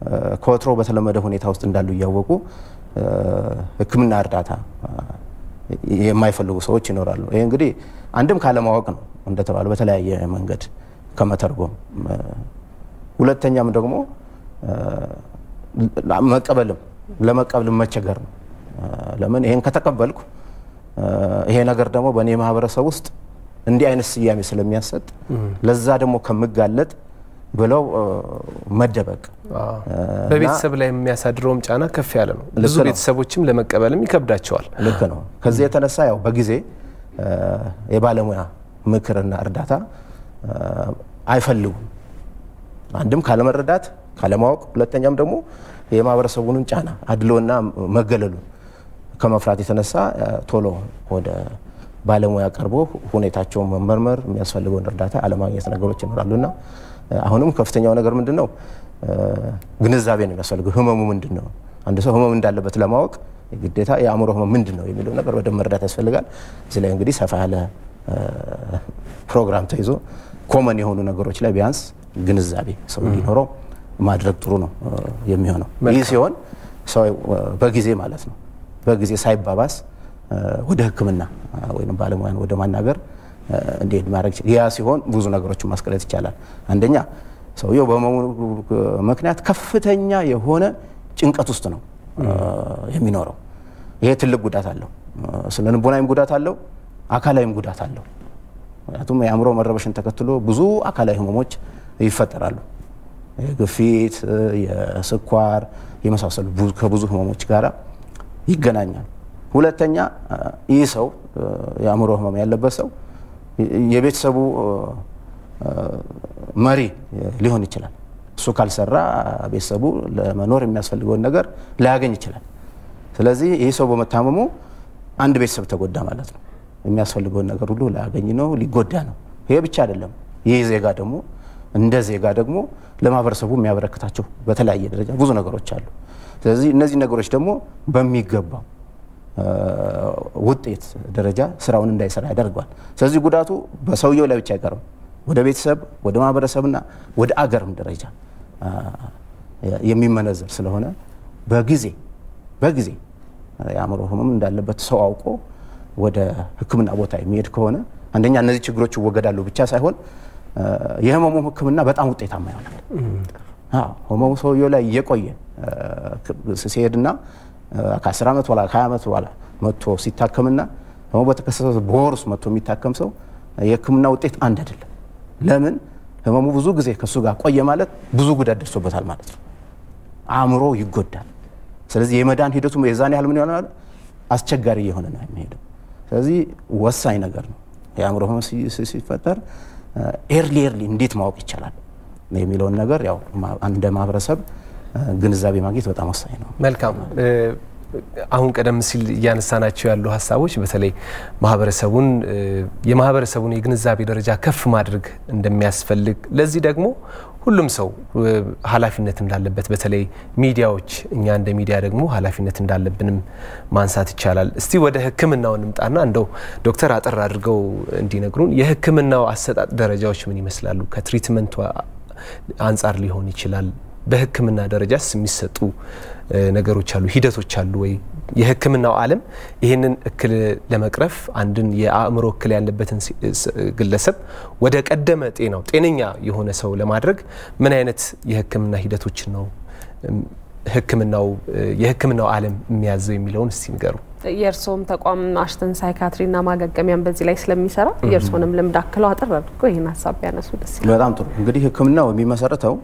ከወትሮ በተለመደ ሁኔታ ውስጥ እንዳሉ እያወቁ ህክምና እርዳታ የማይፈልጉ ሰዎች ይኖራሉ። ይህ እንግዲህ አንድም ካለማወቅ ነው እንደተባለ በተለያየ መንገድ ከመተርጎም፣ ሁለተኛም ደግሞ መቀበልም ለመቀበልም መቸገር ነው። ለምን ይሄን ከተቀበልኩ ይሄ ነገር ደግሞ በእኔ ማህበረሰብ ውስጥ እንዲህ አይነት ስያሜ ስለሚያሰጥ ለዛ ደግሞ ከምጋለጥ ብለው መደበቅ በቤተሰብ ላይ የሚያሳድረውም ጫና ከፍ ያለ ነው። ብዙ ቤተሰቦችም ለመቀበልም ይከብዳቸዋል። ልክ ነው። ከዚህ የተነሳ ያው በጊዜ የባለሙያ ምክርና እርዳታ አይፈልጉም። አንድም ካለመረዳት ካለማወቅ፣ ሁለተኛም ደግሞ የማህበረሰቡንን ጫና አድሎና መገለሉን ከመፍራት የተነሳ ቶሎ ወደ ባለሙያ ቀርቦ ሁኔታቸውን መመርመር የሚያስፈልገውን እርዳታ አለማግኘት ነገሮች ይኖራሉና አሁንም ከፍተኛው ነገር ምንድን ነው? ግንዛቤ ነው የሚያስፈልገው። ህመሙ ምንድን ነው? አንድ ሰው ህመም እንዳለበት ለማወቅ ግዴታ የአእምሮ ህመም ምንድን ነው የሚለው ነገር በደንብ መረዳት ያስፈልጋል። እዚህ ላይ እንግዲህ ሰፋ ያለ ፕሮግራም ተይዞ ኮመን የሆኑ ነገሮች ላይ ቢያንስ ግንዛቤ ሰው እንዲኖረው ማድረግ ጥሩ ነው የሚሆነው። ይህ ሲሆን ሰው በጊዜ ማለት ነው በጊዜ ሳይባባስ ወደ ሕክምና ወይም ባለሙያን ወደ ማናገር እንዲሄድ ማድረግ ያ ሲሆን ብዙ ነገሮችን ማስቀረት ይቻላል። አንደኛ ሰውየው በህመሙ ምክንያት ከፍተኛ የሆነ ጭንቀት ውስጥ ነው የሚኖረው። ይሄ ትልቅ ጉዳት አለው። ስነ ልቦናዊም ጉዳት አለው፣ አካላዊም ጉዳት አለው። ምክንያቱም የአእምሮ መረበሽን ተከትሎ ብዙ አካላዊ ህመሞች ይፈጠራሉ። የግፊት፣ የስኳር የመሳሰሉ ከብዙ ህመሞች ጋር ይገናኛል። ሁለተኛ ይህ ሰው የአእምሮ ህመም ያለበት ሰው የቤተሰቡ መሪ ሊሆን ይችላል። እሱ ካልሰራ ቤተሰቡ ለመኖር የሚያስፈልገውን ነገር ላያገኝ ይችላል። ስለዚህ ይህ ሰው በመታመሙ አንድ ቤተሰብ ተጎዳ ማለት ነው። የሚያስፈልገውን ነገር ሁሉ ላያገኝ ነው፣ ሊጎዳ ነው። ይሄ ብቻ አይደለም። ይህ ዜጋ ደግሞ እንደ ዜጋ ደግሞ ለማህበረሰቡ የሚያበረክታቸው በተለያየ ደረጃ ብዙ ነገሮች አሉ። ስለዚህ እነዚህ ነገሮች ደግሞ በሚገባው ውጤት ደረጃ ስራውን እንዳይሰራ ያደርገዋል። ስለዚህ ጉዳቱ በሰውየው ላይ ብቻ አይቀርም፣ ወደ ቤተሰብ፣ ወደ ማህበረሰብና ወደ አገርም ደረጃ የሚመነዘር ስለሆነ በጊዜ በጊዜ የአእምሮ ህመም እንዳለበት ሰው አውቆ ወደ ሕክምና ቦታ የሚሄድ ከሆነ አንደኛ እነዚህ ችግሮች ይወገዳሉ ብቻ ሳይሆን የህመሙ ሕክምና በጣም ውጤታማ ይሆናል። ህመሙ ሰውየው ላይ እየቆየ ሲሄድና ከ10 ዓመት በኋላ ከ20 ዓመት በኋላ መጥቶ ሲታከምና ህመሙ በተከሰተ በወር ውስጥ መጥቶ የሚታከም ሰው የህክምና ውጤት አንድ አይደለም። ለምን? ህመሙ ብዙ ጊዜ ከእሱ ጋር ቆየ ማለት ብዙ ጉዳት ደርሶበታል ማለት ነው። አእምሮ ይጎዳል። ስለዚህ የመዳን ሂደቱ የዛን ያህል ምን ይሆናል? አስቸጋሪ እየሆነ ነው የሚሄደው። ስለዚህ ወሳኝ ነገር ነው። የአእምሮ ህመም ሲፈጠር ኤርሊ ኤርሊ እንዴት ማወቅ ይቻላል የሚለውን ነገር ያው እንደ ማህበረሰብ ግንዛቤ ማግኘት በጣም ወሳኝ ነው። መልካም። አሁን ቀደም ሲል እያነሳናቸው ያሉ ሀሳቦች በተለይ ማህበረሰቡን የማህበረሰቡን የግንዛቤ ደረጃ ከፍ ማድረግ እንደሚያስፈልግ ለዚህ ደግሞ ሁሉም ሰው ኃላፊነት እንዳለበት በተለይ ሚዲያዎች እኛ እንደ ሚዲያ ደግሞ ኃላፊነት እንዳለብንም ማንሳት ይቻላል። እስቲ ወደ ሕክምናው እንምጣና እንደው ዶክተር አጠር አድርገው እንዲነግሩን የሕክምናው አሰጣጥ ደረጃዎች ምን ይመስላሉ? ከትሪትመንቱ አንጻር ሊሆን ይችላል። በሕክምና ደረጃስ የሚሰጡ ነገሮች አሉ፣ ሂደቶች አሉ ወይ? የሕክምናው ዓለም ይህንን እክል ለመቅረፍ አንድን የአእምሮ እክል ያለበትን ግለሰብ ወደ ቀደመ ጤናው ጤነኛ የሆነ ሰው ለማድረግ ምን አይነት የሕክምና ሂደቶችን ነው ሕክምናው የሕክምናው ዓለም የሚያዘው የሚለውን እስቲ ንገሩ። የእርስዎም ተቋም አሽተን ሳይካትሪና ማገገሚያን በዚህ ላይ ስለሚሰራ የእርስዎንም ልምድ አክለው አጠር አድርገው ይህን ሀሳብ ቢያነሱ ደስ ይላል። በጣም ጥሩ። እንግዲህ ሕክምናው የሚመሰረተው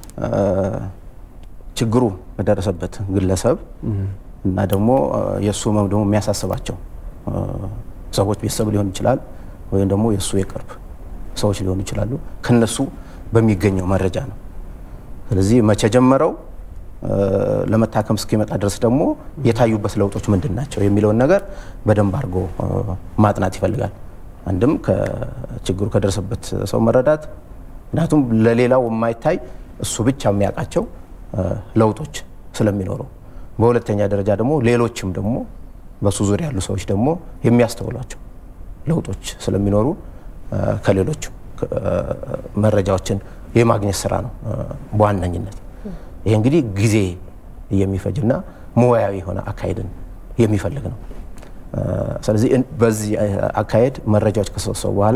ችግሩ በደረሰበት ግለሰብ እና ደግሞ የእሱ ህመም ደግሞ የሚያሳስባቸው ሰዎች ቤተሰብ ሊሆን ይችላል፣ ወይም ደግሞ የእሱ የቅርብ ሰዎች ሊሆኑ ይችላሉ። ከነሱ በሚገኘው መረጃ ነው። ስለዚህ መቼ ጀመረው ለመታከም እስኪመጣ ድረስ ደግሞ የታዩበት ለውጦች ምንድን ናቸው የሚለውን ነገር በደንብ አድርጎ ማጥናት ይፈልጋል። አንድም ከችግሩ ከደረሰበት ሰው መረዳት፣ ምክንያቱም ለሌላው የማይታይ እሱ ብቻ የሚያውቃቸው ለውጦች ስለሚኖሩ፣ በሁለተኛ ደረጃ ደግሞ ሌሎችም ደግሞ በሱ ዙሪያ ያሉ ሰዎች ደግሞ የሚያስተውሏቸው ለውጦች ስለሚኖሩ ከሌሎች መረጃዎችን የማግኘት ስራ ነው በዋነኝነት። ይህ እንግዲህ ጊዜ የሚፈጅና ሙያዊ የሆነ አካሄድን የሚፈልግ ነው። ስለዚህ በዚህ አካሄድ መረጃዎች ከሰበሰቡ በኋላ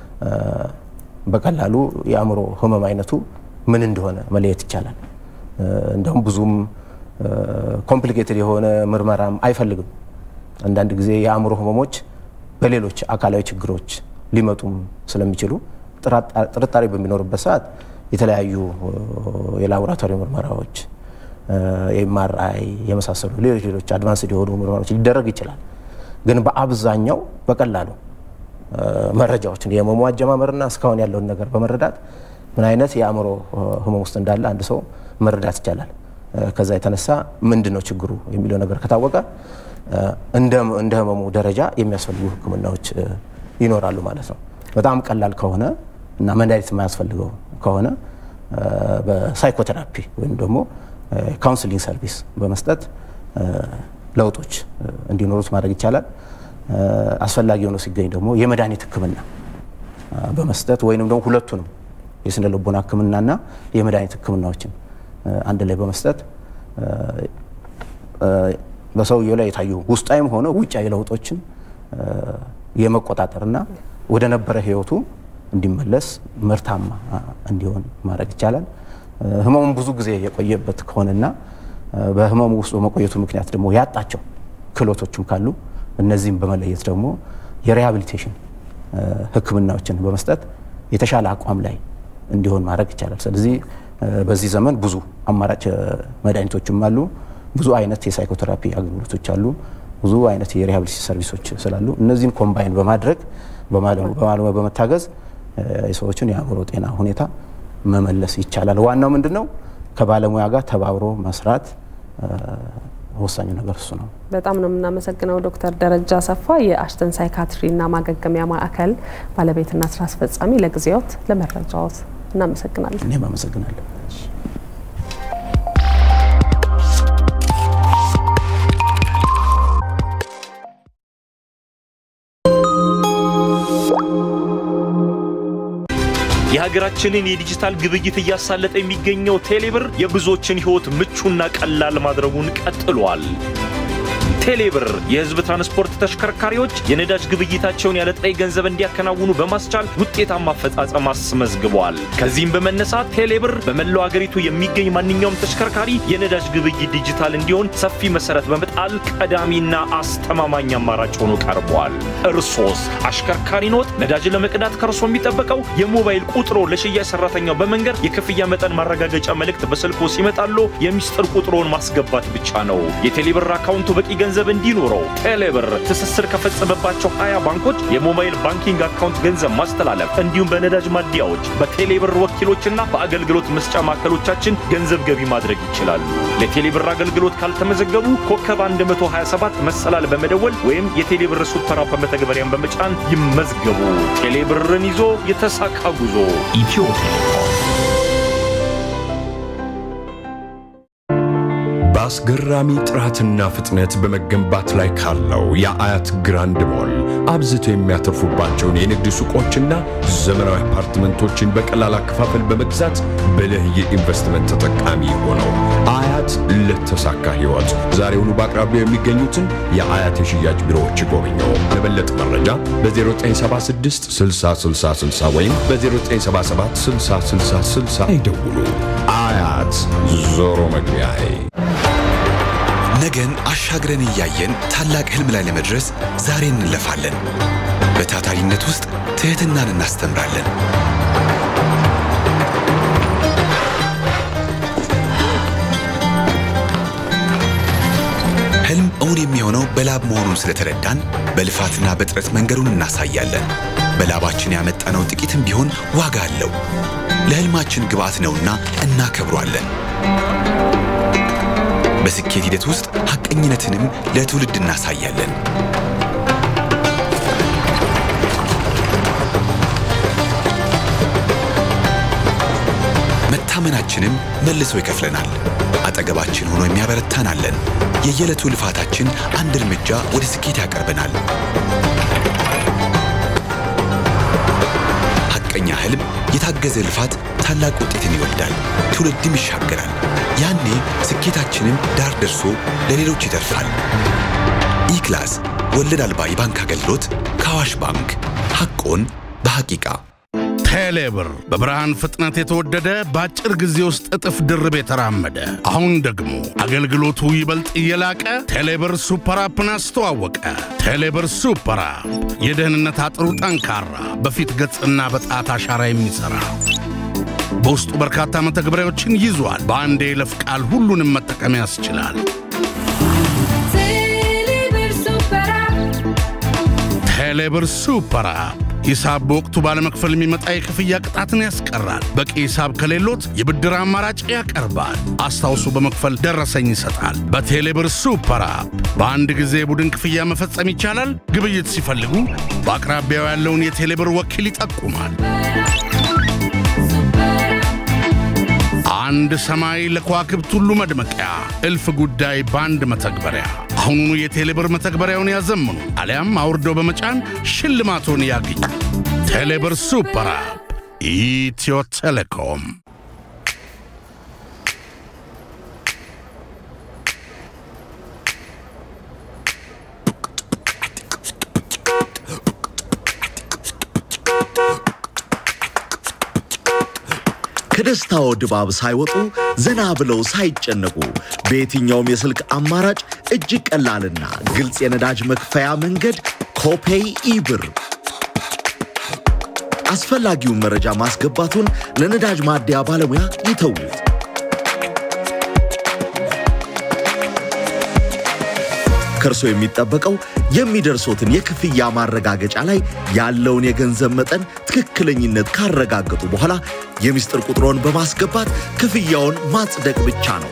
በቀላሉ የአእምሮ ህመም አይነቱ ምን እንደሆነ መለየት ይቻላል። እንደውም ብዙም ኮምፕሊኬትድ የሆነ ምርመራም አይፈልግም። አንዳንድ ጊዜ የአእምሮ ህመሞች በሌሎች አካላዊ ችግሮች ሊመጡም ስለሚችሉ ጥርጣሬ በሚኖርበት ሰዓት የተለያዩ የላቦራቶሪ ምርመራዎች የኤምአርአይ የመሳሰሉ ሌሎች ሌሎች አድቫንስድ የሆኑ ምርመራዎች ሊደረግ ይችላል። ግን በአብዛኛው በቀላሉ መረጃዎችን የህመሙ አጀማመርና እስካሁን ያለውን ነገር በመረዳት ምን አይነት የአእምሮ ህመም ውስጥ እንዳለ አንድ ሰው መረዳት ይቻላል። ከዛ የተነሳ ምንድን ነው ችግሩ የሚለው ነገር ከታወቀ እንደ ህመሙ ደረጃ የሚያስፈልጉ ህክምናዎች ይኖራሉ ማለት ነው። በጣም ቀላል ከሆነ እና መድኃኒት የማያስፈልገው ከሆነ በሳይኮቴራፒ ወይም ደግሞ ካውንስሊንግ ሰርቪስ በመስጠት ለውጦች እንዲኖሩት ማድረግ ይቻላል። አስፈላጊ ሆኖ ሲገኝ ደግሞ የመድኃኒት ህክምና በመስጠት ወይም ደግሞ ሁለቱንም የስነ ልቦና ህክምናና የመድኃኒት ህክምናዎችን አንድ ላይ በመስጠት በሰውየው ላይ የታዩ ውስጣዊም ሆነ ውጫዊ ለውጦችን የመቆጣጠርና ወደ ነበረ ህይወቱ እንዲመለስ ምርታማ እንዲሆን ማድረግ ይቻላል። ህመሙን ብዙ ጊዜ የቆየበት ከሆነና በህመሙ ውስጥ በመቆየቱ ምክንያት ደግሞ ያጣቸው ክህሎቶችም ካሉ እነዚህም በመለየት ደግሞ የሪሃቢሊቴሽን ህክምናዎችን በመስጠት የተሻለ አቋም ላይ እንዲሆን ማድረግ ይቻላል። ስለዚህ በዚህ ዘመን ብዙ አማራጭ መድኃኒቶችም አሉ። ብዙ አይነት የሳይኮቴራፒ አገልግሎቶች አሉ። ብዙ አይነት የሪሃቢሊቴሽን ሰርቪሶች ስላሉ እነዚህን ኮምባይን በማድረግ በማለሙያ በመታገዝ የሰዎችን የአእምሮ ጤና ሁኔታ መመለስ ይቻላል። ዋናው ምንድን ነው? ከባለሙያ ጋር ተባብሮ መስራት ወሳኙ ነገር እሱ ነው። በጣም ነው የምናመሰግነው ዶክተር ደረጃ አሰፋ የአሽተን ሳይካትሪና ማገገሚያ ማዕከል ባለቤትና ስራ አስፈጻሚ፣ ለጊዜዎት ለመረጃዎት እናመሰግናለን። እኔም አመሰግናለሁ። የሀገራችንን የዲጂታል ግብይት እያሳለጠ የሚገኘው ቴሌብር የብዙዎችን ሕይወት ምቹና ቀላል ማድረጉን ቀጥሏል። ቴሌብር የህዝብ ትራንስፖርት ተሽከርካሪዎች የነዳጅ ግብይታቸውን ያለ ጥሬ ገንዘብ እንዲያከናውኑ በማስቻል ውጤታማ አፈጻጸም አስመዝግበዋል። ከዚህም በመነሳት ቴሌብር በመላው አገሪቱ የሚገኝ ማንኛውም ተሽከርካሪ የነዳጅ ግብይት ዲጂታል እንዲሆን ሰፊ መሰረት በመጣል ቀዳሚና አስተማማኝ አማራጭ ሆኖ ቀርቧል። እርሶስ አሽከርካሪ ኖት? ነዳጅ ለመቅዳት ከእርሶ የሚጠበቀው የሞባይል ቁጥሮ ለሽያጭ ሰራተኛው በመንገር የክፍያ መጠን ማረጋገጫ መልእክት በስልኮ ሲመጣሎ የሚስጥር ቁጥሮን ማስገባት ብቻ ነው። የቴሌብር አካውንቱ በቂ ገንዘብ እንዲኖረው ቴሌብር ትስስር ከፈጸመባቸው 20 ባንኮች የሞባይል ባንኪንግ አካውንት ገንዘብ ማስተላለፍ እንዲሁም በነዳጅ ማደያዎች በቴሌብር ወኪሎችና በአገልግሎት መስጫ ማዕከሎቻችን ገንዘብ ገቢ ማድረግ ይችላሉ። ለቴሌብር አገልግሎት ካልተመዘገቡ ኮከብ 127 መሰላል በመደወል ወይም የቴሌብር ሱፐር አፕ መተግበሪያን በመጫን ይመዝገቡ። ቴሌብርን ይዞ የተሳካ ጉዞ ኢትዮ ቴሌኮም። በአስገራሚ ጥራትና ፍጥነት በመገንባት ላይ ካለው የአያት ግራንድ ሞል አብዝተው የሚያተርፉባቸውን የንግድ ሱቆችና ዘመናዊ አፓርትመንቶችን በቀላል አከፋፈል በመግዛት ብልህ የኢንቨስትመንት ተጠቃሚ ሆነው አያት ለተሳካ ሕይወት ዛሬውኑ በአቅራቢያው የሚገኙትን የአያት የሽያጭ ቢሮዎች ይጎብኙ። ለበለጠ መረጃ በ0976 6060 ወይም በ0977 6060 ይደውሉ። አያት ዞሮ መግቢያዬ ነገን አሻግረን እያየን ታላቅ ህልም ላይ ለመድረስ ዛሬ እንለፋለን። በታታሪነት ውስጥ ትህትናን እናስተምራለን። ህልም እውን የሚሆነው በላብ መሆኑን ስለተረዳን በልፋትና በጥረት መንገዱን እናሳያለን። በላባችን ያመጣነው ጥቂትም ቢሆን ዋጋ አለው። ለህልማችን ግብዓት ነውና እናከብሯለን። በስኬት ሂደት ውስጥ ሐቀኝነትንም ለትውልድ እናሳያለን። መታመናችንም መልሶ ይከፍለናል። አጠገባችን ሆኖ የሚያበረታን አለን። የየዕለቱ ልፋታችን አንድ እርምጃ ወደ ስኬት ያቀርበናል። ሐቀኛ ህልም፣ የታገዘ ልፋት ታላቅ ውጤትን ይወልዳል፣ ትውልድም ይሻገራል። ያኔ ስኬታችንም ዳር ደርሶ ለሌሎች ይተርፋል። ኢክላስ ወለድ አልባ የባንክ አገልግሎት ከአዋሽ ባንክ ሐቆን በሐቂቃ ቴሌብር በብርሃን ፍጥነት የተወደደ በአጭር ጊዜ ውስጥ እጥፍ ድርብ የተራመደ አሁን ደግሞ አገልግሎቱ ይበልጥ እየላቀ ቴሌብር ሱፐር አፕን አስተዋወቀ። ቴሌብር ሱፐር አፕ የደህንነት አጥሩ ጠንካራ፣ በፊት ገጽና በጣት አሻራ የሚሠራ በውስጡ በርካታ መተግበሪያዎችን ይዟል። በአንድ የይለፍ ቃል ሁሉንም መጠቀም ያስችላል። ቴሌብር ሱፐር አፕ ሂሳብ በወቅቱ ባለመክፈል የሚመጣ የክፍያ ቅጣትን ያስቀራል። በቂ ሂሳብ ከሌሎት የብድር አማራጭ ያቀርባል። አስታውሶ በመክፈል ደረሰኝ ይሰጣል። በቴሌብር ሱፐር አፕ በአንድ ጊዜ የቡድን ክፍያ መፈጸም ይቻላል። ግብይት ሲፈልጉ በአቅራቢያው ያለውን የቴሌብር ወኪል ይጠቁማል። አንድ ሰማይ ለከዋክብት ሁሉ መድመቂያ፣ እልፍ ጉዳይ በአንድ መተግበሪያ። አሁኑኑ የቴሌብር መተግበሪያውን ያዘምኑ አሊያም አውርደው በመጫን ሽልማቶን ያግኙ። ቴሌብር ሱፐር አፕ ኢትዮ ቴሌኮም። ከደስታው ድባብ ሳይወጡ ዘና ብለው ሳይጨነቁ በየትኛውም የስልክ አማራጭ እጅግ ቀላልና ግልጽ የነዳጅ መክፈያ መንገድ ኮፔይ ኢብር። አስፈላጊውን መረጃ ማስገባቱን ለነዳጅ ማደያ ባለሙያ ይተዉት። ከእርሶ የሚጠበቀው የሚደርሶትን የክፍያ ማረጋገጫ ላይ ያለውን የገንዘብ መጠን ትክክለኝነት ካረጋገጡ በኋላ የምስጢር ቁጥሮን በማስገባት ክፍያውን ማጽደቅ ብቻ ነው።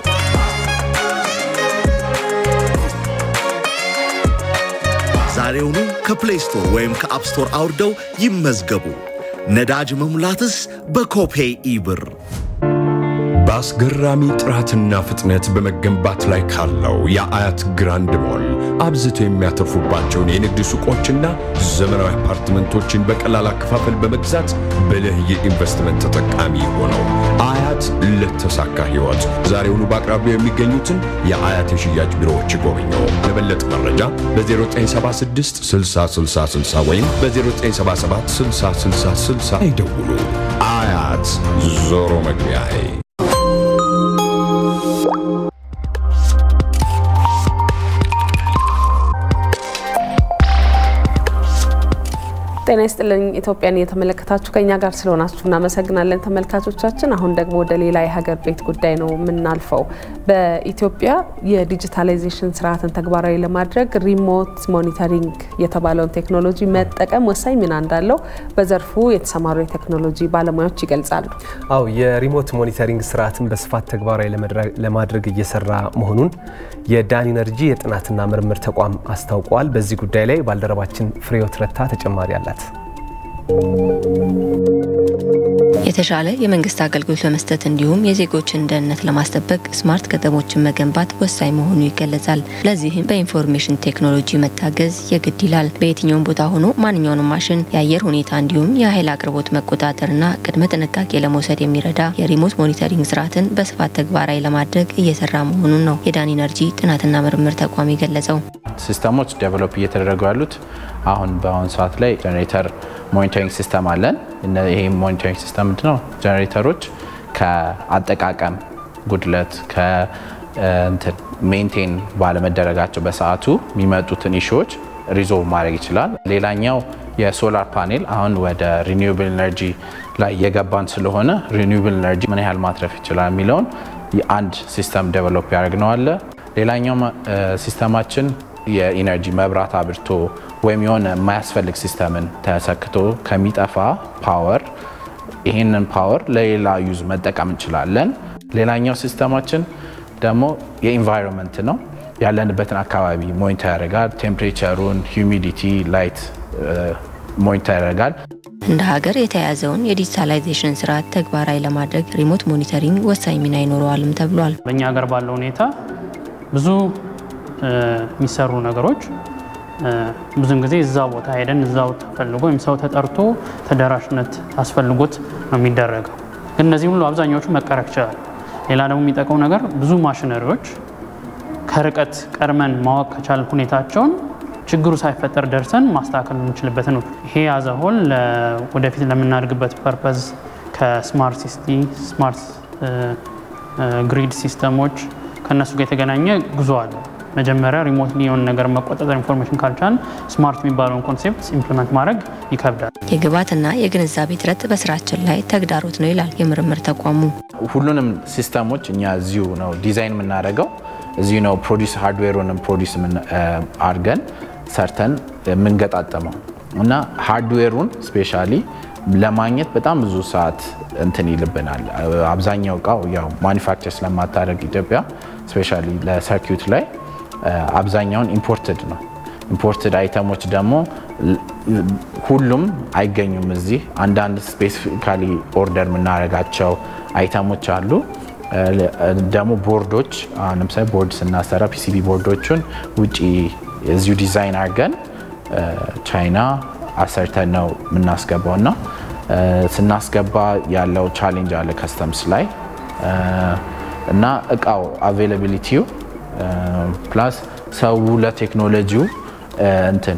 ዛሬውኑ ከፕሌይ ስቶር ወይም ከአፕ ስቶር አውርደው ይመዝገቡ። ነዳጅ መሙላትስ በኮፔይ ኢብር። በአስገራሚ ጥራትና ፍጥነት በመገንባት ላይ ካለው የአያት ግራንድ ሞል አብዝቶ የሚያተርፉባቸውን የንግድ ሱቆችና ዘመናዊ አፓርትመንቶችን በቀላል አከፋፈል በመግዛት ብልህ የኢንቨስትመንት ተጠቃሚ ሆነው አያት ለተሳካ ሕይወት ዛሬውኑ በአቅራቢያው የሚገኙትን የአያት የሽያጭ ቢሮዎች ይጎብኙ። ለበለጠ መረጃ በ0976 6060 ወይም በ0977 6060 ይደውሉ። አያት ዞሮ መግቢያዬ ጤና ይስጥልኝ ኢትዮጵያን እየተመለከታችሁ ከኛ ጋር ስለሆናችሁ እናመሰግናለን ተመልካቾቻችን። አሁን ደግሞ ወደ ሌላ የሀገር ቤት ጉዳይ ነው የምናልፈው። በኢትዮጵያ የዲጂታላይዜሽን ስርዓትን ተግባራዊ ለማድረግ ሪሞት ሞኒተሪንግ የተባለውን ቴክኖሎጂ መጠቀም ወሳኝ ሚና እንዳለው በዘርፉ የተሰማሩ የቴክኖሎጂ ባለሙያዎች ይገልጻሉ። አው የሪሞት ሞኒተሪንግ ስርዓትን በስፋት ተግባራዊ ለማድረግ እየሰራ መሆኑን የዳን ኢነርጂ የጥናትና ምርምር ተቋም አስታውቋል። በዚህ ጉዳይ ላይ ባልደረባችን ፍሬህይወት ረታ ተጨማሪ አላት። የተሻለ የመንግስት አገልግሎት ለመስጠት እንዲሁም የዜጎችን ደህንነት ለማስጠበቅ ስማርት ከተሞችን መገንባት ወሳኝ መሆኑ ይገለጻል። ለዚህም በኢንፎርሜሽን ቴክኖሎጂ መታገዝ የግድ ይላል። በየትኛውም ቦታ ሆኖ ማንኛውንም ማሽን፣ የአየር ሁኔታ እንዲሁም የኃይል አቅርቦት መቆጣጠርና ቅድመ ጥንቃቄ ለመውሰድ የሚረዳ የሪሞት ሞኒተሪንግ ስርዓትን በስፋት ተግባራዊ ለማድረግ እየሰራ መሆኑን ነው የዳን ኢነርጂ ጥናትና ምርምር ተቋም የገለጸው። ሲስተሞች ዴቨሎፕ እየተደረጉ ያሉት አሁን በአሁኑ ሰዓት ላይ ጀኔሬተር ሞኒተሪንግ ሲስተም አለን። ይሄ ሞኒተሪንግ ሲስተም ምንድን ነው? ጀኔሬተሮች ከአጠቃቀም ጉድለት ሜንቴን ባለመደረጋቸው በሰዓቱ የሚመጡትን ኢሹዎች ሪዞልቭ ማድረግ ይችላል። ሌላኛው የሶላር ፓኔል አሁን ወደ ሪኒውብል ኤነርጂ ላይ የገባን ስለሆነ ሪኒውብል ኤነርጂ ምን ያህል ማትረፍ ይችላል የሚለውን የአንድ ሲስተም ዴቨሎፕ ያደርግነው አለ። ሌላኛው ሲስተማችን የኢነርጂ መብራት አብርቶ ወይም የሆነ የማያስፈልግ ሲስተምን ተሰክቶ ከሚጠፋ ፓወር ይህንን ፓወር ለሌላ ዩዝ መጠቀም እንችላለን። ሌላኛው ሲስተማችን ደግሞ የኢንቫይሮንመንት ነው። ያለንበትን አካባቢ ሞኒተር ያደርጋል። ቴምፕሬቸሩን፣ ሂዩሚዲቲ፣ ላይት ሞኒተር ያደርጋል። እንደ ሀገር የተያያዘውን የዲጂታላይዜሽን ስርዓት ተግባራዊ ለማድረግ ሪሞት ሞኒተሪንግ ወሳኝ ሚና ይኖረዋልም ተብሏል። በእኛ ሀገር ባለው ሁኔታ ብዙ የሚሰሩ ነገሮች ብዙን ጊዜ እዛ ቦታ ሄደን እዛው ተፈልጎ ወይም ሰው ተጠርቶ ተደራሽነት አስፈልጎት ነው የሚደረገው። ግን እነዚህ ሁሉ አብዛኛዎቹ መቀረፍ ይችላል። ሌላ ደግሞ የሚጠቀው ነገር ብዙ ማሽነሪዎች ከርቀት ቀድመን ማወቅ ከቻል ሁኔታቸውን ችግሩ ሳይፈጠር ደርሰን ማስተካከል የምንችልበት ነው። ይሄ ያዘሆል ወደፊት ለምናድግበት ፐርፐዝ ከስማርት ሲቲ ስማርት ግሪድ ሲስተሞች ከእነሱ ጋር የተገናኘ ጉዞ አለ። መጀመሪያ ሪሞትሊ የሆነ ነገር መቆጣጠር ኢንፎርሜሽን ካልቻል ስማርት የሚባለውን ኮንሴፕት ኢምፕሊመንት ማድረግ ይከብዳል። የግብዓትና የግንዛቤ እጥረት በስራችን ላይ ተግዳሮት ነው ይላል የምርምር ተቋሙ። ሁሉንም ሲስተሞች እኛ እዚሁ ነው ዲዛይን የምናደርገው፣ እዚሁ ነው ፕሮዲስ ሃርድዌሩንም ፕሮዲስ አድርገን ሰርተን የምንገጣጠመው እና ሃርድዌሩን ስፔሻሊ ለማግኘት በጣም ብዙ ሰዓት እንትን ይልብናል። አብዛኛው እቃው ያው ማኒፋክቸር ስለማታደርግ ኢትዮጵያ ስፔሻሊ ለሰርኪዩት ላይ አብዛኛውን ኢምፖርትድ ነው። ኢምፖርትድ አይተሞች ደግሞ ሁሉም አይገኙም እዚህ። አንዳንድ ስፔሲፊካሊ ኦርደር የምናደርጋቸው አይተሞች አሉ። ደግሞ ቦርዶች አሁን ለምሳሌ ቦርድ ስናሰራ ፒሲቢ ቦርዶቹን ውጪ እዚሁ ዲዛይን አድርገን ቻይና አሰርተን ነው የምናስገባው እና ስናስገባ ያለው ቻሌንጅ አለ ከስተምስ ላይ እና እቃው አቬይላቢሊቲው ፕላስ ሰው ለቴክኖሎጂው እንትን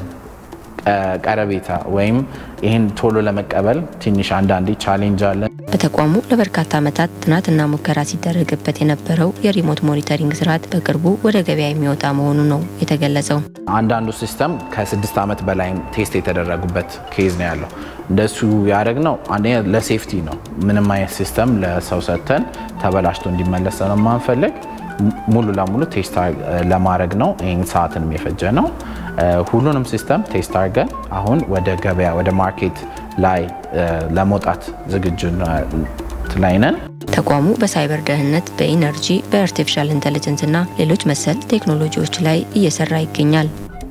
ቀረቤታ ወይም ይህን ቶሎ ለመቀበል ትንሽ አንዳንዴ ቻሌንጅ አለ። በተቋሙ ለበርካታ ዓመታት ጥናትና ሙከራ ሲደረግበት የነበረው የሪሞት ሞኒተሪንግ ስርዓት በቅርቡ ወደ ገበያ የሚወጣ መሆኑ ነው የተገለጸው። አንዳንዱ ሲስተም ከስድስት ዓመት በላይም ቴስት የተደረጉበት ኬዝ ነው ያለው። እንደሱ ያደረግነው አንደኛ ለሴፍቲ ነው። ምንም አይነት ሲስተም ለሰው ሰጥተን ተበላሽቶ እንዲመለስ ነው የማንፈልግ ሙሉ ለሙሉ ቴስት ለማድረግ ነው። ይህን ሰዓትንም የፈጀ ነው። ሁሉንም ሲስተም ቴስት አድርገን አሁን ወደ ገበያ ወደ ማርኬት ላይ ለመውጣት ዝግጁ ላይ ነን። ተቋሙ በሳይበር ደህንነት፣ በኢነርጂ፣ በአርቲፊሻል ኢንቴሊጀንስ እና ሌሎች መሰል ቴክኖሎጂዎች ላይ እየሰራ ይገኛል።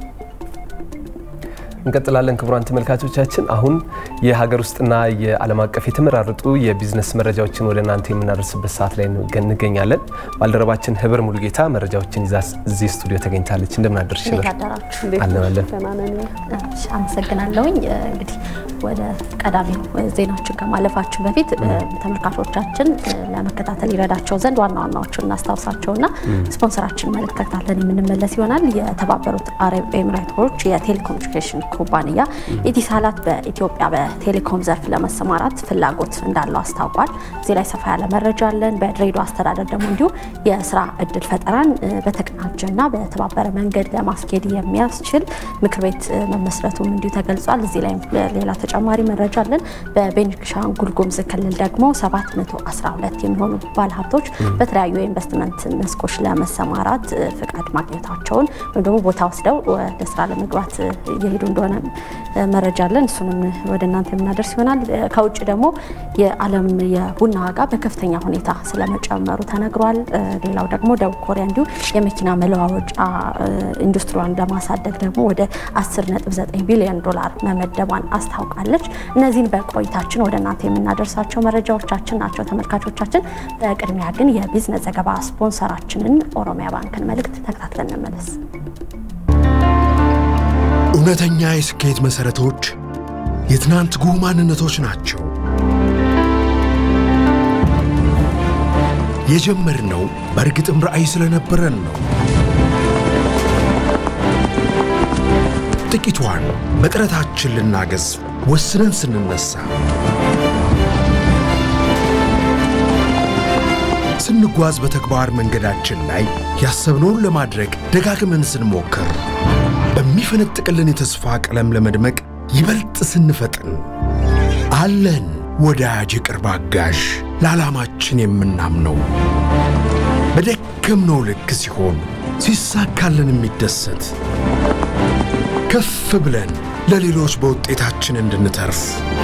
እንቀጥላለን። ክቡራን ተመልካቾቻችን አሁን የሀገር ውስጥና የዓለም አቀፍ የተመራረጡ የቢዝነስ መረጃዎችን ወደ እናንተ የምናደርስበት ሰዓት ላይ እንገኛለን። ባልደረባችን ህብር ሙሉጌታ መረጃዎችን ይዛ እዚህ ስቱዲዮ ተገኝታለች። እንደምን አደርሽ? አለናለን። አመሰግናለሁኝ። እንግዲህ ወደ ቀዳሚው ዜናዎችን ከማለፋችን በፊት ተመልካቾቻችን ለመከታተል ይረዳቸው ዘንድ ዋና ዋናዎቹን እናስታውሳቸውና ስፖንሰራችን መልእክት ተከታትለን የምንመለስ ይሆናል። የተባበሩት አረብ ኤሚሬቶች የቴሌኮሙኒኬሽን ኩባንያ ኢቲሳላት በኢትዮጵያ በቴሌኮም ዘርፍ ለመሰማራት ፍላጎት እንዳለው አስታውቋል። እዚህ ላይ ሰፋ ያለ መረጃ አለን። በድሬዳዋ አስተዳደር ደግሞ እንዲሁ የስራ እድል ፈጠራን በተቀናጀና በተባበረ መንገድ ለማስኬድ የሚያስችል ምክር ቤት መመስረቱም እንዲሁ ተገልጿል። እዚህ ላይ ሌላ ተጨማሪ መረጃ አለን። በቤኒሻንጉል ጉሙዝ ክልል ደግሞ 712 የሚሆኑ ባለሀብቶች በተለያዩ የኢንቨስትመንት መስኮች ለመሰማራት ፍቃድ ማግኘታቸውን ወይም ደግሞ ቦታ ወስደው ወደ ስራ ለመግባት እየሄዱ እንደሆነ መረጃ አለን። እሱንም ወደ እናንተ የምናደርስ ይሆናል። ከውጭ ደግሞ የዓለም የቡና ዋጋ በከፍተኛ ሁኔታ ስለመጨመሩ ተነግሯል። ሌላው ደግሞ ደቡብ ኮሪያ እንዲሁ የመኪና መለዋወጫ ኢንዱስትሪዋን ለማሳደግ ደግሞ ወደ 10.9 ቢሊዮን ዶላር መመደቧን አስታውቃለች። እነዚህን በቆይታችን ወደ እናንተ የምናደርሳቸው መረጃዎቻችን ናቸው ተመልካቾቻችን። በቅድሚያ ግን የቢዝነስ ዘገባ ስፖንሰራችንን ኦሮሚያ ባንክን መልእክት ተከታትለን እንመለስ። እውነተኛ የስኬት መሠረቶች የትናንት ጉህ ማንነቶች ናቸው። የጀመርነው በእርግጥም ራዕይ ስለነበረን ነው። ጥቂቷን በጥረታችን ልናገዝ ወስነን ስንነሳ ስንጓዝ በተግባር መንገዳችን ላይ ያሰብነውን ለማድረግ ደጋግመን ስንሞክር በሚፈነጥቅልን የተስፋ ቀለም ለመድመቅ ይበልጥ ስንፈጥን አለን ወዳጅ የቅርብ አጋዥ ለዓላማችን የምናምነው በደከምነው ልክ ሲሆን ሲሳካልን የሚደሰት ከፍ ብለን ለሌሎች በውጤታችን እንድንተርፍ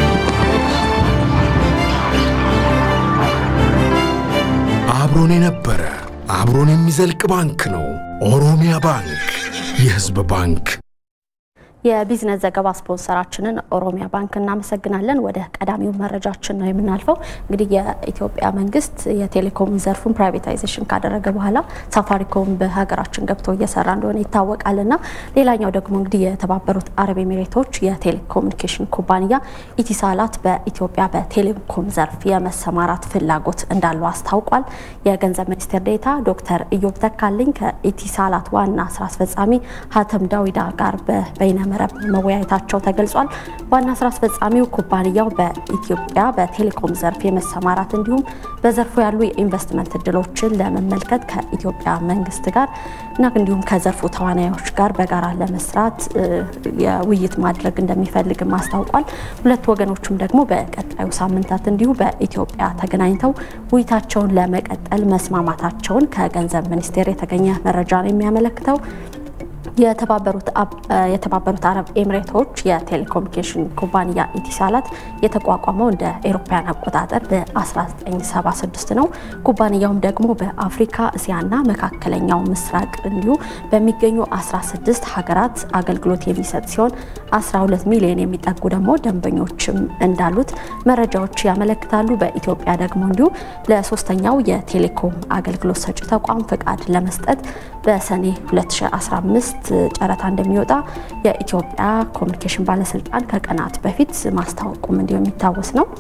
አብሮን የነበረ አብሮን የሚዘልቅ ባንክ ነው ኦሮሚያ ባንክ፣ የሕዝብ ባንክ። የቢዝነስ ዘገባ ስፖንሰራችንን ኦሮሚያ ባንክ እናመሰግናለን። ወደ ቀዳሚው መረጃችን ነው የምናልፈው። እንግዲህ የኢትዮጵያ መንግስት የቴሌኮም ዘርፉን ፕራይቬታይዜሽን ካደረገ በኋላ ሳፋሪኮም በሀገራችን ገብቶ እየሰራ እንደሆነ ይታወቃልና ሌላኛው ደግሞ እንግዲህ የተባበሩት አረብ ኤሚሬቶች የቴሌኮሙኒኬሽን ኩባንያ ኢቲሳላት በኢትዮጵያ በቴሌኮም ዘርፍ የመሰማራት ፍላጎት እንዳለው አስታውቋል። የገንዘብ ሚኒስቴር ዴኤታ ዶክተር ኢዮብ ተካልኝ ከኢቲሳላት ዋና ስራ አስፈጻሚ ሀተም ዳዊዳ ጋር በበይነ መረብ መወያየታቸው ተገልጿል። ዋና ስራ አስፈጻሚው ኩባንያው በኢትዮጵያ በቴሌኮም ዘርፍ የመሰማራት እንዲሁም በዘርፉ ያሉ የኢንቨስትመንት እድሎችን ለመመልከት ከኢትዮጵያ መንግስት ጋር እና እንዲሁም ከዘርፉ ተዋናዮች ጋር በጋራ ለመስራት የውይይት ማድረግ እንደሚፈልግም አስታውቋል። ሁለቱ ወገኖችም ደግሞ በቀጣዩ ሳምንታት እንዲሁ በኢትዮጵያ ተገናኝተው ውይይታቸውን ለመቀጠል መስማማታቸውን ከገንዘብ ሚኒስቴር የተገኘ መረጃ ነው የሚያመለክተው። የተባበሩት አረብ ኤሚሬቶች የቴሌኮሙኒኬሽን ኩባንያ ኢቲሳላት የተቋቋመው እንደ ኤሮፓያን አቆጣጠር በ1976 ነው። ኩባንያውም ደግሞ በአፍሪካ እስያና መካከለኛው ምስራቅ እንዲሁ በሚገኙ 16 ሀገራት አገልግሎት የሚሰጥ ሲሆን 12 ሚሊዮን የሚጠጉ ደግሞ ደንበኞችም እንዳሉት መረጃዎች ያመለክታሉ። በኢትዮጵያ ደግሞ እንዲሁ ለሶስተኛው የቴሌኮም አገልግሎት ሰጪ ተቋም ፍቃድ ለመስጠት በሰኔ 2015 ጨረታ እንደሚወጣ የኢትዮጵያ ኮሚኒኬሽን ባለስልጣን ከቀናት በፊት ማስታወቁም እንዲሁ የሚታወስ ነው።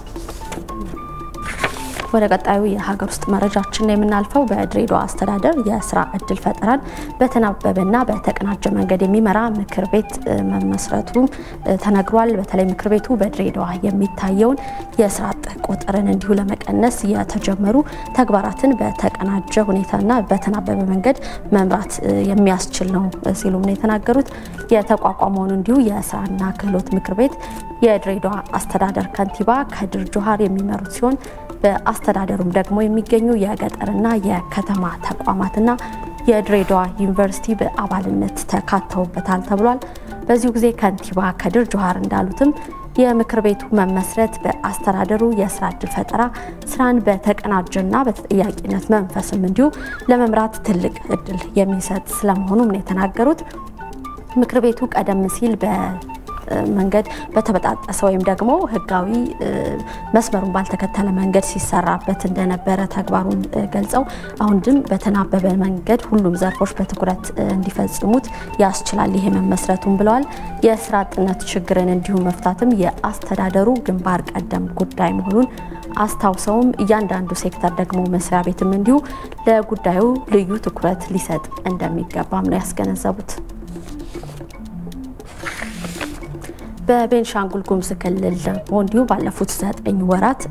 ወደ ቀጣዩ የሀገር ውስጥ መረጃችን ነው የምናልፈው። በድሬዳዋ አስተዳደር የስራ እድል ፈጠራን በተናበበና በተቀናጀ መንገድ የሚመራ ምክር ቤት መመስረቱ ተነግሯል። በተለይ ምክር ቤቱ በድሬዳዋ የሚታየውን የስራ አጥ ቁጥርን እንዲሁ ለመቀነስ የተጀመሩ ተግባራትን በተቀናጀ ሁኔታና በተናበበ መንገድ መምራት የሚያስችል ነው ሲሉም ነው የተናገሩት። የተቋቋመውን እንዲሁ የስራና ክህሎት ምክር ቤት የድሬዳዋ አስተዳደር ከንቲባ ከድር ጆሃር የሚመሩት ሲሆን በአስተዳደሩም ደግሞ የሚገኙ የገጠርና የከተማ ተቋማትና የድሬዳዋ ዩኒቨርሲቲ በአባልነት ተካተውበታል ተብሏል። በዚሁ ጊዜ ከንቲባ ከድር ጆሃር እንዳሉትም የምክር ቤቱ መመስረት በአስተዳደሩ የስራ እድል ፈጠራ ስራን በተቀናጀና በተጠያቂነት መንፈስም እንዲሁ ለመምራት ትልቅ እድል የሚሰጥ ስለመሆኑም ነው የተናገሩት። ምክር ቤቱ ቀደም ሲል በ መንገድ በተበጣጠሰ ወይም ደግሞ ሕጋዊ መስመሩን ባልተከተለ መንገድ ሲሰራበት እንደነበረ ተግባሩን ገልጸው አሁን ግን በተናበበ መንገድ ሁሉም ዘርፎች በትኩረት እንዲፈጽሙት ያስችላል ይሄ መመስረቱን ብለዋል። የስራ አጥነት ችግርን እንዲሁም መፍታትም የአስተዳደሩ ግንባር ቀደም ጉዳይ መሆኑን አስታውሰውም እያንዳንዱ ሴክተር ደግሞ መስሪያ ቤትም እንዲሁ ለጉዳዩ ልዩ ትኩረት ሊሰጥ እንደሚገባም ነው ያስገነዘቡት። በቤንሻንጉል ጉሙዝ ክልል ደግሞ እንዲሁ ባለፉት ዘጠኝ ወራት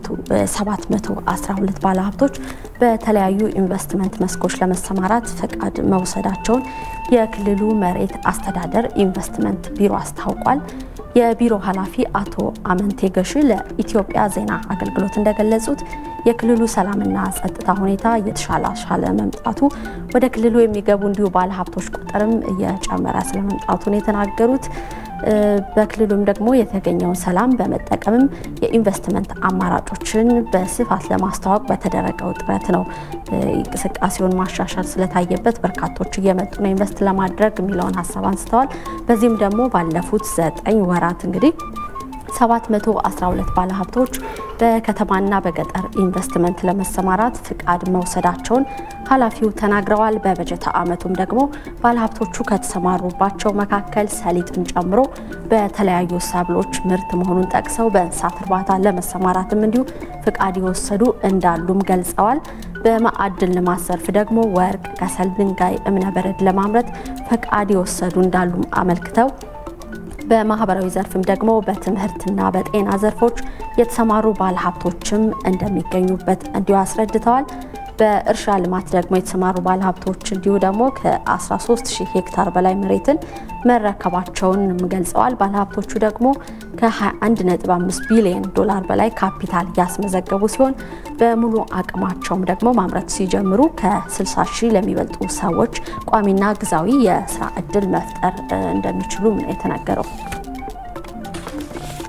712 ባለሀብቶች በተለያዩ ኢንቨስትመንት መስኮች ለመሰማራት ፈቃድ መውሰዳቸውን የክልሉ መሬት አስተዳደር ኢንቨስትመንት ቢሮ አስታውቋል። የቢሮ ኃላፊ አቶ አመንቴ ገሽ ለኢትዮጵያ ዜና አገልግሎት እንደገለጹት የክልሉ ሰላምና ጸጥታ ሁኔታ እየተሻሻለ መምጣቱ ወደ ክልሉ የሚገቡ እንዲሁ ባለሀብቶች ቁጥርም እየጨመረ ስለመምጣቱ ነው የተናገሩት። በክልሉም ደግሞ የተገኘውን ሰላም በመጠቀምም የኢንቨስትመንት አማራጮችን በስፋት ለማስተዋወቅ በተደረገው ጥረት ነው እንቅስቃሴውን ማሻሻል ስለታየበት በርካቶች እየመጡ ነው ኢንቨስት ለማድረግ የሚለውን ሀሳብ አንስተዋል። በዚህም ደግሞ ባለፉት ዘጠኝ ወራት እንግዲህ 712 ባለሀብቶች በከተማና በገጠር ኢንቨስትመንት ለመሰማራት ፍቃድ መውሰዳቸውን ኃላፊው ተናግረዋል። በበጀት ዓመቱም ደግሞ ባለሀብቶቹ ከተሰማሩባቸው መካከል ሰሊጥን ጨምሮ በተለያዩ ሰብሎች ምርት መሆኑን ጠቅሰው በእንስሳት እርባታ ለመሰማራትም እንዲሁ ፍቃድ የወሰዱ እንዳሉም ገልጸዋል። በማዕድን ልማት ዘርፍ ደግሞ ወርቅ፣ ከሰል፣ ድንጋይ፣ እብነበረድ ለማምረት ፈቃድ የወሰዱ እንዳሉም አመልክተው በማህበራዊ ዘርፍም ደግሞ በትምህርትና በጤና ዘርፎች የተሰማሩ ባለሀብቶችም እንደሚገኙበት እንዲሁ አስረድተዋል። በእርሻ ልማት ደግሞ የተሰማሩ ባለሀብቶች እንዲሁ ደግሞ ከ13 ሺህ ሄክታር በላይ መሬትን መረከባቸውን ገልጸዋል። ባለሀብቶቹ ደግሞ ከ21.5 ቢሊዮን ዶላር በላይ ካፒታል ያስመዘገቡ ሲሆን በሙሉ አቅማቸውም ደግሞ ማምረት ሲጀምሩ ከ60 ሺህ ለሚበልጡ ሰዎች ቋሚና ግዛዊ የስራ እድል መፍጠር እንደሚችሉ ነው የተነገረው።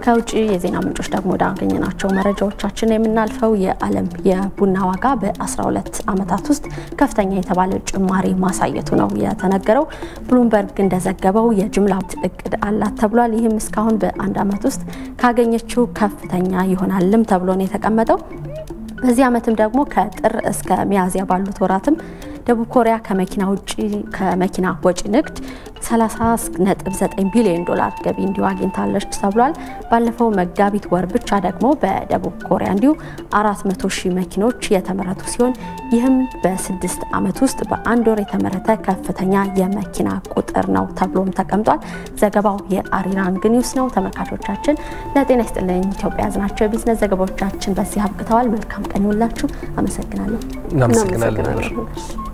ከውጭ የዜና ምንጮች ደግሞ ወዳገኘናቸው መረጃዎቻችን የምናልፈው የዓለም የቡና ዋጋ በ12 ዓመታት ውስጥ ከፍተኛ የተባለ ጭማሪ ማሳየቱ ነው የተነገረው። ብሉምበርግ እንደዘገበው የጅምላ እቅድ አላት ተብሏል። ይህም እስካሁን በአንድ ዓመት ውስጥ ካገኘችው ከፍተኛ ይሆናልም ተብሎ ነው የተቀመጠው። በዚህ ዓመትም ደግሞ ከጥር እስከ ሚያዝያ ባሉት ወራትም ደቡብ ኮሪያ ከመኪና ውጪ ከመኪና ወጪ ንግድ 30.9 ቢሊዮን ዶላር ገቢ እንዲሁ አግኝታለች ተብሏል። ባለፈው መጋቢት ወር ብቻ ደግሞ በደቡብ ኮሪያ እንዲሁ 400 ሺህ መኪኖች የተመረቱ ሲሆን ይህም በስድስት ዓመት ውስጥ በአንድ ወር የተመረተ ከፍተኛ የመኪና ቁጥር ነው ተብሎም ተቀምጧል። ዘገባው የአሪራንግ ኒውስ ነው። ተመልካቾቻችን ለጤና ይስጥልኝ ኢትዮጵያ ያዝናቸው የቢዝነስ ዘገባዎቻችን በዚህ አብቅተዋል። መልካም ቀን ይሁንላችሁ። አመሰግናለሁ። እናመሰግናለን።